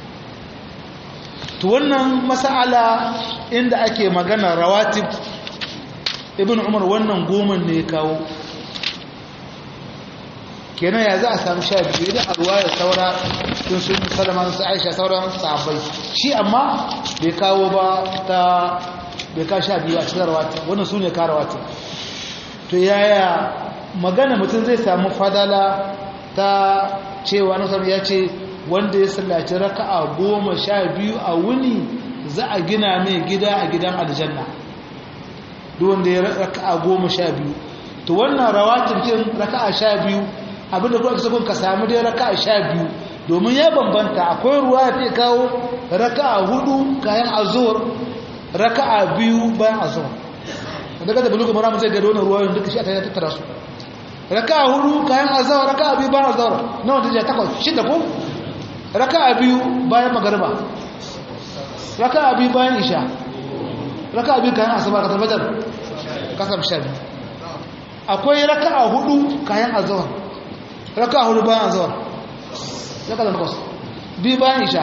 to wannan mas'ala inda ake magana rawatib ibn Umar wannan goma ne kawo kenan ya za a samu sha biyu idan a ruwaya saura sun sun salama su aisha sauran sahabbai shi amma bai kawo ba ta bai kawo sha biyu a cikin rawatib wannan su ne kawo rawatib to yaya magana mutum zai samu fadala ta cewa na ya ce wanda ya sallaci raka'a goma sha biyu a wuni za a gina mai gida a gidan aljanna duk wanda ya raka'a goma sha biyu to wannan rawatin kin raka'a sha biyu abinda kuma kasa ka samu dai raka'a sha biyu domin ya bambanta akwai ruwa ya kawo raka'a hudu kayan azur raka'a biyu bayan azur daga da bulugu mara zai gado wannan ruwayoyin duka shi a ta tattara su raka'a hudu kayan azur raka'a biyu bayan azur nawa ta je takwas shida ko raka'a biyu bayan magariba raka'a biyu bayan isha raka'a biyu kayan asabar ka tabbatar kasar sha biyu akwai raka'a hudu kayan azur raka'a hudu bayan azur raka'a da takwas biyu bayan isha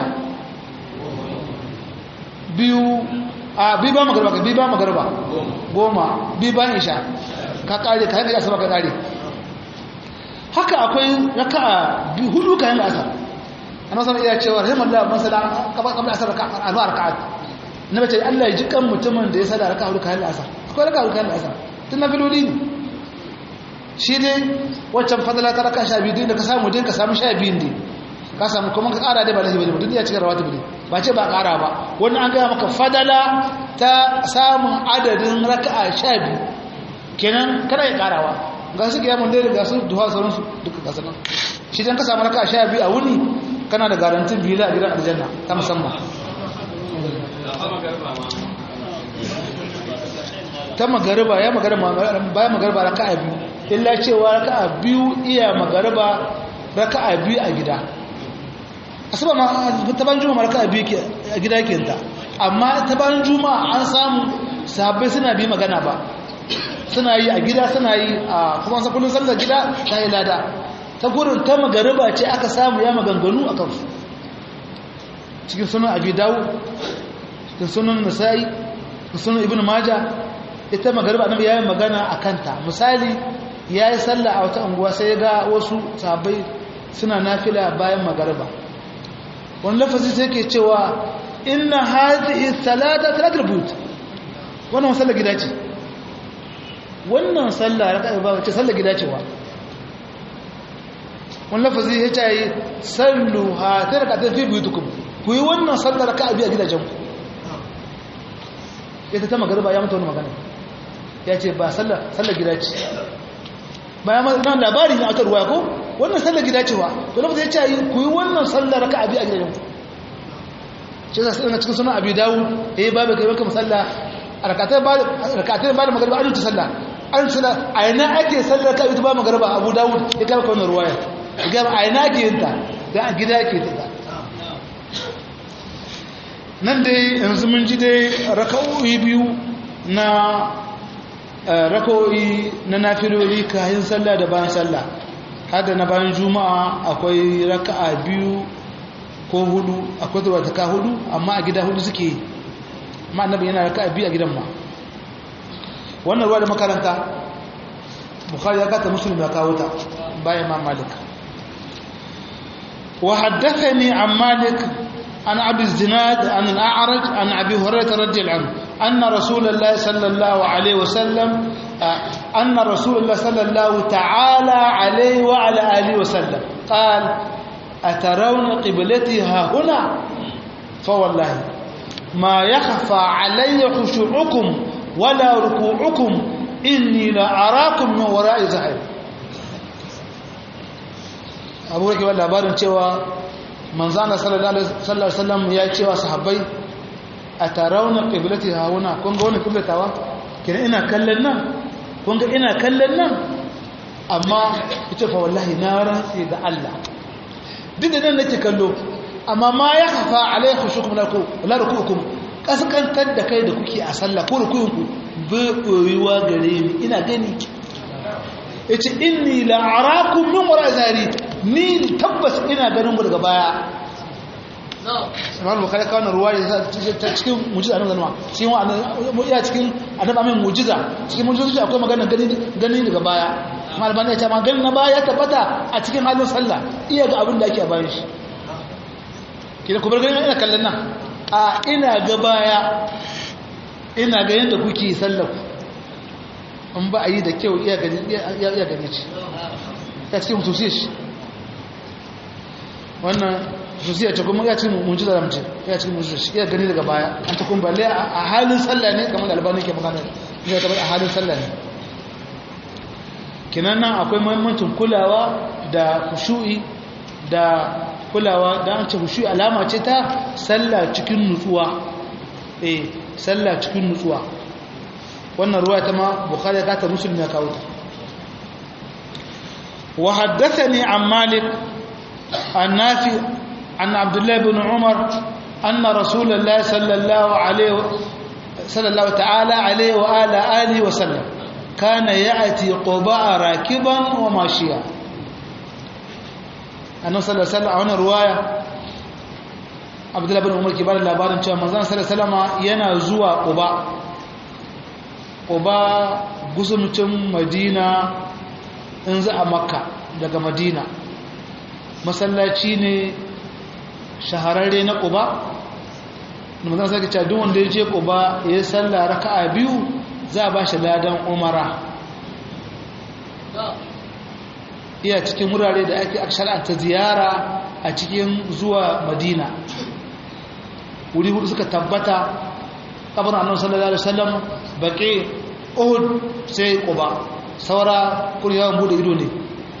biyu a biyu bayan magariba ka biyu bayan magariba goma biyu bayan isha ka kare kayan da asabar ka kare haka akwai raka'a biyu hudu kayan asar ana sanar iya cewa rahimar da masala kamar asar alwa raka'at na bace Allah ya ji kan mutumin da ya sada raka'a hudu kayan asar akwai raka'a hudu kayan asar tun na filoli ne shi dai waccan fadala ta raka sha biyu da ka samu din ka samu sha biyun ne ka samu kuma ka kara dai ba lahi bane mutum ya cika rawatu bane ba ce ba kara ba wannan an gaya maka fadala ta samun adadin raka'a sha biyu kenan kana ya karawa ga su kiyamun dai ga su duha sauransu duka ga sanan shi dan ka samu raka'a sha biyu a wuni kana da garantin biyu a gidan aljanna ta musamman ta magariba ya magariba bayan magariba raka'a biyu illa cewa raka'a biyu iya magariba raka'a biyu a gida asuba ma ta ban juma'a raka'a biyu a gida ke ta amma ta ban juma'a an samu sahabbai suna bi magana ba suna yi a gida suna yi a kuma sa kullun sallar gida ta yi lada ta gurin ta magariba ce aka samu ya maganganu a kansu cikin sunan abi dawo cikin sunan nasa'i cikin sunan ibn majah ita magariba annabi yayin magana a kanta misali yayi sallah a wata unguwa sai ga wasu sahabbai suna nafila bayan magariba wani lafazi sai ke cewa inna hadhihi salata salatul but wannan sallar gida ce wannan sallah raka'a ba ce sallar gida ce wa wani lafazi ya ce sallu ha ta raka ta fi buyutukum ku yi wannan sallar raka'a biya gidajenku ita ta magariba ya mata wani magana ya ce ba sallar gida ce bayan nan labari na aka ruwa ko wannan sallar gida ce wa to lafi ya ce ku yi wannan sallar raka abi a gidajen ku ce za su ɗana cikin suna abi dawo eh babu kai baka musalla a rakatai ba da magariba an yi ta sallah an suna a yana ake sallar ka ita ba magariba abu dawo ya kama kwanar ruwaya ya gaba a yana ake yin ta da a gida ake ta nan dai yanzu mun ji dai raka'o'i biyu na raka'o'i na nafiloli kayan sallah da bayan sallah hada na bayan juma'a akwai raka'a biyu ko hudu akwai zuwa ta ka hudu amma a gida hudu suke ma annabi yana raka'a biyu a gidan ma wannan ruwa da makaranta bukhari ya kata muslim ya kawo ta bayan ma malik wa haddathani an malik عن أبي الزناد عن الأعرج عن أبي هريرة رضي الله عنه أن رسول الله صلى الله عليه وسلم أن رسول الله صلى الله تعالى عليه وعلى آله وسلم قال أترون قبلتي ها هنا فوالله ما يخفى علي خشوعكم ولا ركوعكم إني لأراكم من وراء زحير أبو ركب الله بارن manzana sallallahu alaihi wasallam ya ce wa sahabbai a tarawna qiblati hauna kun ga wannan qiblatawa kina ina kallon nan kun ga ina kallon nan amma ita fa wallahi na rantsi da Allah duk da nan nake kallo amma ma ya hafa alaihi shukum lakum la rukukum kaskantar da kai da kuke a sallah ko rukun ku bai koyuwa gare ni ina gani yace inni la arakum min wara zari ni tabbas ina ganin ku daga baya Imam Bukhari kawo ruwaya ta cikin mujiza annabi zalma shi wa iya cikin annabi amin mujiza cikin mujiza akwai magana gani gani daga baya amma albani ya ce ma gani na baya ya tabbata a cikin halin sallah iya ga abin da ake a bayan shi kina ku bar gani ina kallon nan a ina ga baya ina ga yadda kuke sallah in ba a yi da kyau iya gani iya gani ce ya cikin mutusiyar shi wannan mutusiyar ce kuma ya cikin mujiza da mace ya cikin mujiza shi iya gani daga baya an ta kuma balle a halin sallah ne kamar da albani ke magana ya tabbata a halin sallah ne kinan nan akwai muhimmancin kulawa da khushu'i da kulawa da an ce khushu'i alama ce ta sallah cikin nutsuwa eh sallah cikin nutsuwa wannan ruwa ta ma bukhari ka ta muslim ya kawo ta wa haddathani an malik an nafi an abdullah ibn umar anna rasulullahi sallallahu alaihi sallallahu ta'ala alaihi wa ala alihi wa sallam kana ya'ti quba rakiban wa mashiya annabi sallallahu alaihi wasallam a wannan ruwaya abdullah ibn umar ke bada labarin cewa manzon sallallahu alaihi wasallam yana zuwa quba quba gusumcin madina in za a makka daga madina masallaci ne shahararre na quba manzon sai ce duk wanda ya je quba ya salla raka'a biyu za a bashi ladan umara iya cikin wurare da ake shar'anta ziyara a cikin zuwa madina wuri hudu suka tabbata kabarin annabi sallallahu alaihi wasallam baqi uhud sai quba saura kuryawan bude ido ne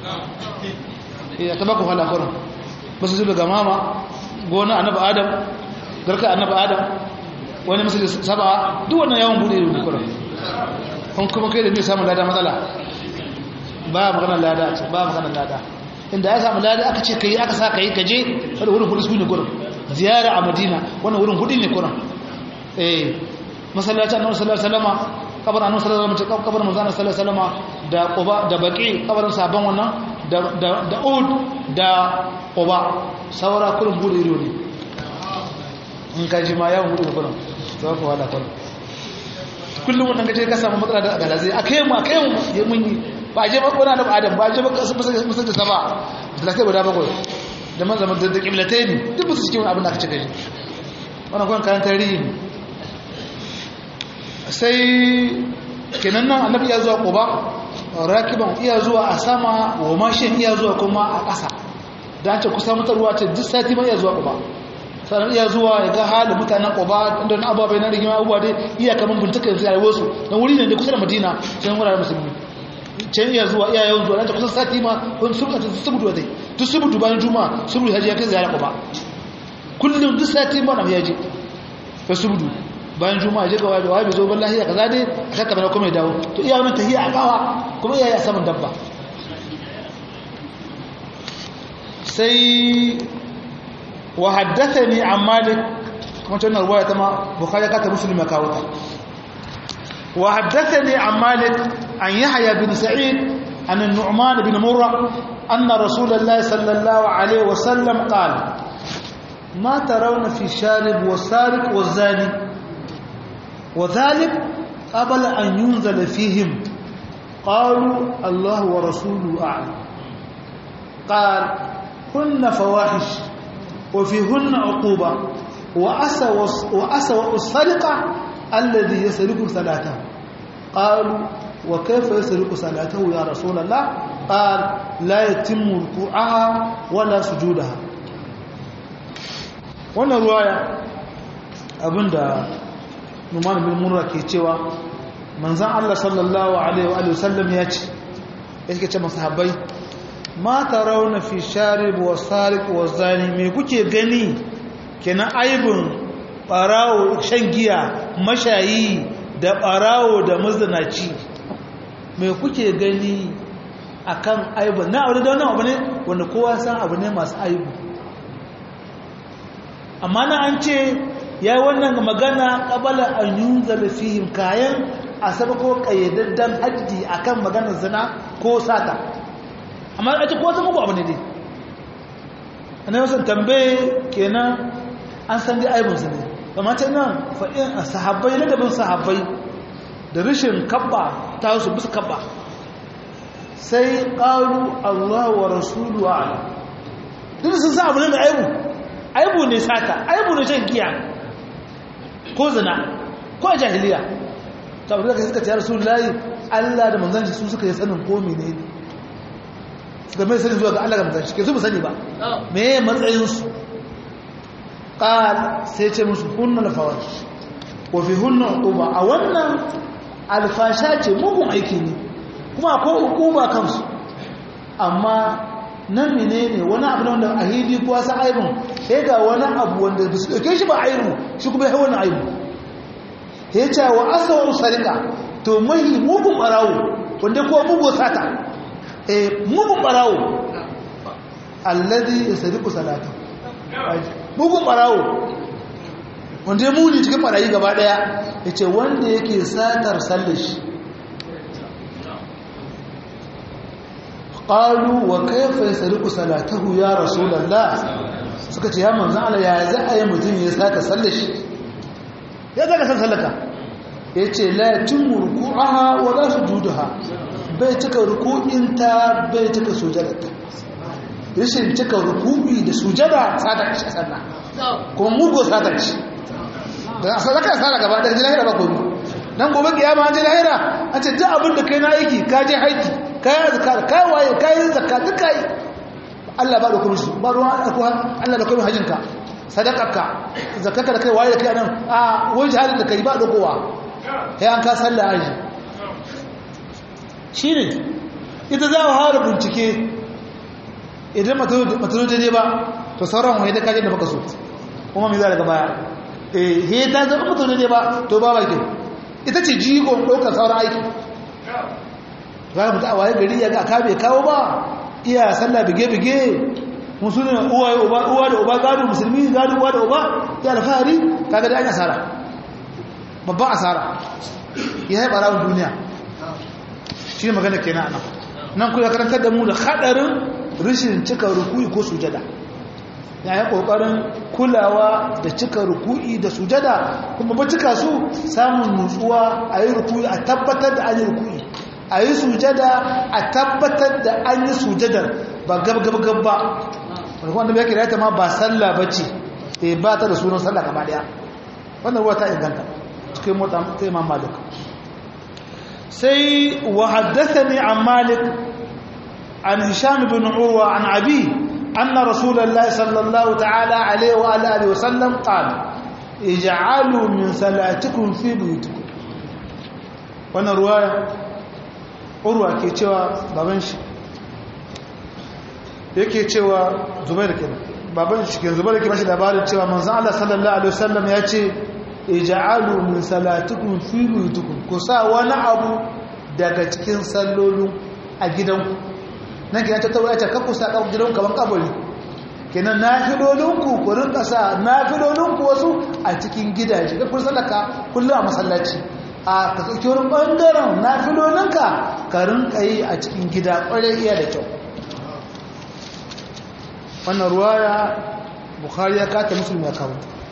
eh ta baku hala kurin basu zuba ga mama gona annabi adam garka annabi adam wani misali saba duk wannan yawan bude ido ne kurin kun kuma kai da ne samun lada matsala ba magana lada ba magana lada inda ya samu lada aka ce kai aka sa kai kaje wani wurin hudu su ne gurin ziyara a madina wannan wurin hudu ne gurin eh masallacin annabi sallallahu alaihi wasallam kabar annabi sallallahu alaihi wasallam kabar manzon sallallahu alaihi wasallam da quba da baqi kabarin sabon wannan da da da ud da quba saura kullum hudu iro ne in ka ji ma yawan hudu gurin to ko wala kullum kullum wannan gaje ka samu matsala da galazi akai mu akai mu mun yi ba je ba kona da adam ba je ba musa da sama da kai guda bakwai da man zaman da kiblatai ne duk su cikin abin da aka cika shi wannan kwan kayan tarihi ne sai kenan nan annabi ya zuwa quba rakiban iya zuwa a sama wa mashin iya zuwa kuma a ƙasa da an ce kusa mutarwa ce duk sati ma iya zuwa quba sannan iya zuwa ya ga halin mutanen quba da na ababai na rigima abubuwa dai iya kaman bintuka yanzu a wasu don wuri ne da kusa da madina sai wuraren musulmi can iya zuwa iya yawan zuwa kusan sati ma wani subuta subutu zai duk subutu bayan juma subutu haji ya kai ziyara ba kullum duk sati ma na ya je ka subutu bayan juma ya je ga wani wani zo ban lahiya kaza dai a kakka bana kuma ya dawo to iya wani tahiya a kawa kuma iya ya saman dabba sai wa haddathani an malik kuma wannan ruwaya ta ma bukhari ka ta muslim ya kawo ta وحدثني عن مالك عن يحيى بن سعيد عن النعمان بن مرة أن رسول الله صلى الله عليه وسلم قال ما ترون في الشارب والسارق والزاني وذلك قبل أن ينزل فيهم قالوا الله ورسوله أعلم قال هن فواحش وفيهن عقوبة وأسوأ السرقة الذي يسرق صلاته قالوا وكيف يسرق صلاته يا رسول الله قال لا يتم ركوعها ولا سجودها wannan ruwaya abinda Numan bin Murra ke cewa manzon Allah sallallahu alaihi wa sallam ya ce yake ce masahabai ma tarawna fi sharib wa sariq wa zani me kuke gani kenan aibun barawo shan giya mashayi da barawo da mazinaci mai kuke gani akan aibu na abu da wannan abu ne wanda kowa san abu ne masu aibu amma na an ce ya yi wannan magana ƙabala an yi zalafihim kayan a sabako ƙayyadaddan hajji akan maganar zina ko sata amma a ce ko zama abu ne dai a na yawan tambaye kenan an san dai aibinsu ne amma ta nan faɗin a sahabbai ladabin sahabbai da rashin kabba ta su bisa kabba sai ƙaru Allah wa rasulu wa ala duk sun sa abu ne mai aibu aibu ne sata aibu ne shan giya ko zina ko a jahiliya ta abu da suka ce rasu layi Allah da manzanci su suka yi sanin ko mene ne suka mai sanin zuwa ga Allah da manzanci ke su mu sani ba me matsayinsu قال سيتي musu hunna alfawash wa fi hunna uquba a wannan alfasha ce mugun aiki ne kuma akwai hukuma kansu amma nan menene wani abu wanda a hidi kuwa sa aibun sai ga wani abu wanda ba su ɗauke shi ba aibu shi kuma ya wani aibu ya ce wa asawar sarika to mai mugun ɓarawo wanda kuwa mugun sata eh mugun ɓarawo alladi ya sadiku salata mugun ɓarawo wanda ya muni cikin ɓarayi gaba ɗaya ya ce wanda yake satar sallashi qalu wa kayfa yasriqu salatahu ya rasulullah suka ce ya manzon Allah ya za a yi mutum ya saka sallar shi ya zaka san sallaka yace la tumrukuha wa la sujudaha bai cika ruku'inta bai cika sujadarta rashin cika ruku'i da sujada sada shi sallah kuma mugo sada shi da sadaka sala gaba da lahira ba komai nan gobe kiyama an je lahira an ce duk abin da kai na aiki ka je haiki kayan zakar kayan waye kayan zakka duk kai Allah ba da kuma shi ba ruwan Allah da kuma hajjinka sadakarka zakarka da kai waye da kai nan a wani jihadin da kai ba da kowa kai an ka sallah aji shi ne ita za a hara bincike idan matano daidai ba to sauran wani da kaje da baka so kuma mai za daga baya eh he ta zama matano daidai ba to ba bakin ita ce jigon ɗaukar sauran aiki za mu ta waye gari ya ga aka bai kawo ba iya sallah bige-bige musulmi uwa uwa da uba gado musulmi gado uwa da uba ya alfahari kaga da an asara babban asara ya yi ɓarawun duniya shi magana ke nan nan ku ya karantar da mu da haɗarin rashin cika ruku'i ko sujada ya yi ƙoƙarin kulawa da cika ruku'i da sujada kuma ba cika su samun nutsuwa a yi ruku'i a tabbatar da an yi ruku'i a yi sujada a tabbatar da an yi sujadar ba gab-gab-gab ba wanda bai kira ta ma ba sallah ba ce e ba ta da sunan sallah gaba daya wannan ruwa ta inganta cikin mota ta imam malik sai wa haddathani an malik an hisham bin urwa an abi anna rasulullahi sallallahu ta'ala alaihi wa alihi wa sallam qala ij'alu min salatikum fi buyutikum wannan ruwaya urwa ke cewa baban shi yake cewa zubair kenan baban shi ke zubair ke mashi labarin cewa manzon Allah sallallahu alaihi wasallam ya ce ij'alu min salatikum fi buyutikum ku sa wani abu daga cikin sallolin a gidanku nan kenan ta tawo ya ce kakku sa kabu gidanku kaman kabari kenan nafilolinku ku rinka sa nafilolinku wasu a cikin gidaje kun sallaka kullum a masallaci a ka sauki wani ɓangaren na filolinka ka rinka yi a cikin gida ƙwarai iya da kyau wannan ruwaya bukhari ya kata musulmi ya kawo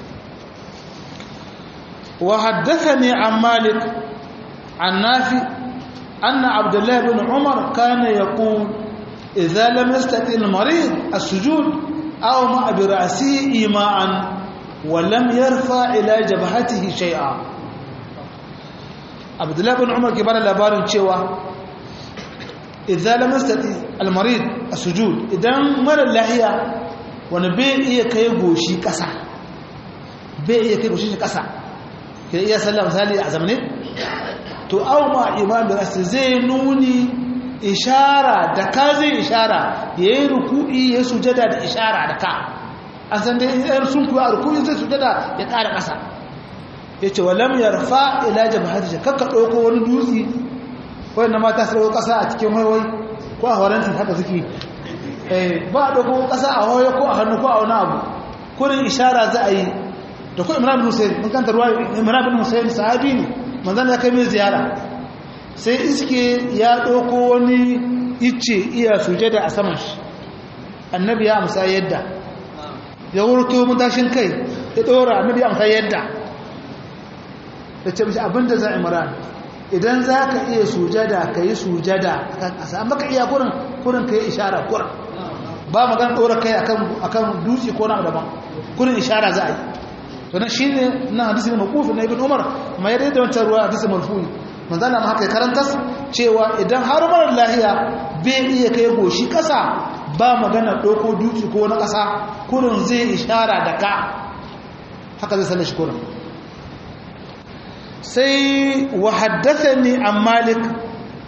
wa haddasa ne an malik an nafi anna abdullahi bin umar kana ya ku idza lam yastati al-marid as-sujud aw ma bi ra'sihi ima'an wa lam yarfa ila jabhatihi shay'a abdullahi bin umar ke bada labarin cewa idan lamastati almarid a sujud idan mara lahiya wani bai iya kai goshi kasa bai iya kai goshi kasa ke iya sallah misali a zamanin to au ma imam da rasu zai nuni ishara da ka zai ishara ya yi ruku'i ya sujada da ishara da ka an san dai yan sun kuwa a ruku'i zai sujada ya ƙara ƙasa ya ce walam ya rufa ila jabahati kakka ɗauko wani dutse wanda mata su ɗauko ƙasa a cikin waiwai ko a horanti haka suke ba a ɗauko ƙasa a hoyo ko a hannu ko a wani abu kurin ishara za a yi da kuma imran bin hussein mun kanta ruwa imran bin hussein sahabi ne manzan ya kai mai ziyara sai iske ya ɗauko wani icce iya sujada a saman shi annabi ya amsa yadda ya wurto matashin kai ya ɗora annabi ya amsa yadda da ce mashi abinda za a imran idan za ka iya sujada ka yi sujada a kan ƙasa amma ka iya kurin kurin ka yi ishara kurin ba magana ɗora kai akan dutse ko na daban kurin ishara za a yi to na shi ne na hadisi ne makufi na ibn umar ma ya daidai wancan ruwa hadisi marfu'i manzo Allah ma haka karantas cewa idan har marar lahiya bai iya kai goshi ƙasa ba magana ɗauko dutse ko na ƙasa kurin zai ishara da ka haka zai sanar shi kurin sai wa haddathani an malik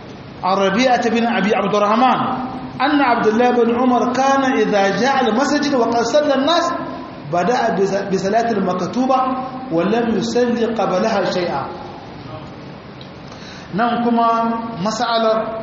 عن ربيعة بن أبي عبد الرحمن أن عبد الله بن عمر كان إذا جاء المسجد وقد صلى الناس بدأ بصلاة المكتوبة ولم يصلي قبلها شيئا ننكما مسألة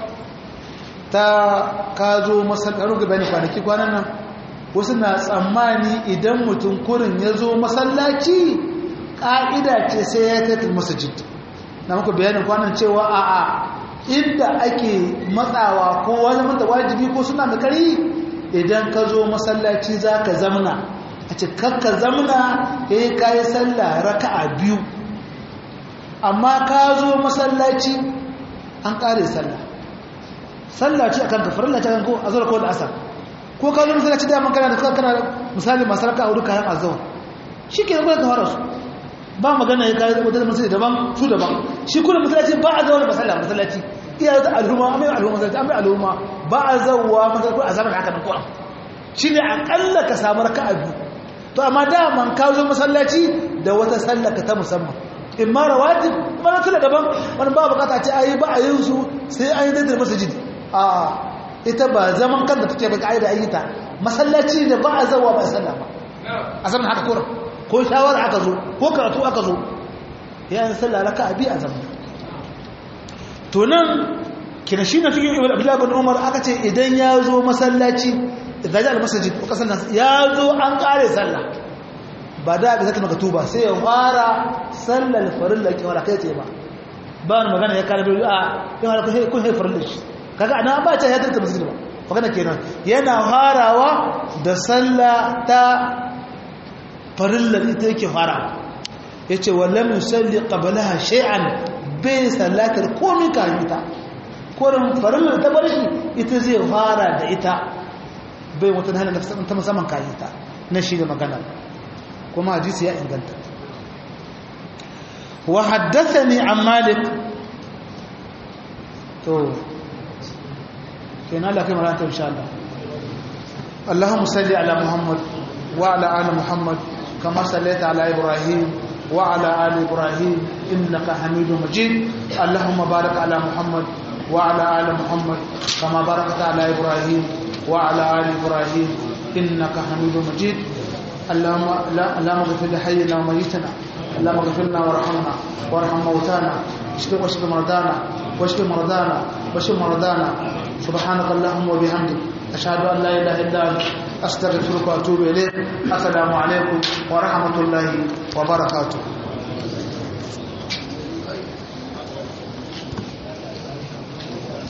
ta kazo masallaci ga bani kwanaki kwanan nan wasu na tsammani idan mutum kurin ya zo masallaci ƙa'ida ce sai ya kai masajid na muku bayanin kwanan cewa a'a inda ake matsawa ko wani mata wajibi ko suna da kari idan ka zo masallaci za ka zamna a cikar ka zamna ya yi kayi sallah raka'a biyu amma ka zo masallaci an ƙare sallah sallah ce akan kafar Allah ta kan ko azhar ko da asar ko ka zo masallaci da man kana da kana misali masu raka'a hudu kayan azhar shike ne ka fara su ba magana ya kai da masallaci daban su daban shi kuma masallaci ba a zauna masallaci masallaci iya da al'umma amma al'umma masallaci amma al'umma ba a zawwa masallaci a zaman haka nan ko shine akalla ka samu raka'a biyu to amma da man ka zo masallaci da wata sallaka ta musamman in ma rawatib mana tana daban wani ba bukata ce ayi ba a yin su sai an yi da masajidi a ita ba zaman kanta take ba ka'ida an yi ta masallaci da ba a zawa ba a sallah ba a zaman haka kura ko shawara aka zo ko karatu aka zo ya yi sallah raka abi a zaman to nan kina shi na fiye ibn abdullahi bin umar aka ce idan ya zo masallaci idan ya al-masajid ko kasan ya zo an kare sallah ba da ga zaka makatuba sai ya fara sallar farilla ke wala kai ce ba ba magana ya kare a ya fara ko sai farilla shi kaga ana ba ta ya tarta masjid ba magana kenan yana harawa da sallah ta farilla ita yake farawa yace wallam yusalli qablaha shay'an bai sallatar komai kafin ta korin farilla ta bar shi ita zai fara da ita bai wata hana ta musamman kafin ta na shi da magana kuma hadisi ya inganta wa haddathani an malik to kenan Allah kai maranta insha Allah Allahumma salli ala Muhammad wa ala ali Muhammad kama sallaita ala Ibrahim wa ala ali Ibrahim innaka Hamidum Majid Allahumma barik ala Muhammad wa ala ali Muhammad kama barakta ala Ibrahim wa ala ali Ibrahim innaka Hamidum Majid اللهم لا اللهم اغفر لحينا وميتنا اللهم اغفر لنا وارحمنا وارحم موتانا اشف واشف مرضانا واشف مرضانا واشف مرضانا سبحانك اللهم وبحمدك اشهد ان لا اله الا انت استغفرك واتوب اليك السلام عليكم ورحمه الله وبركاته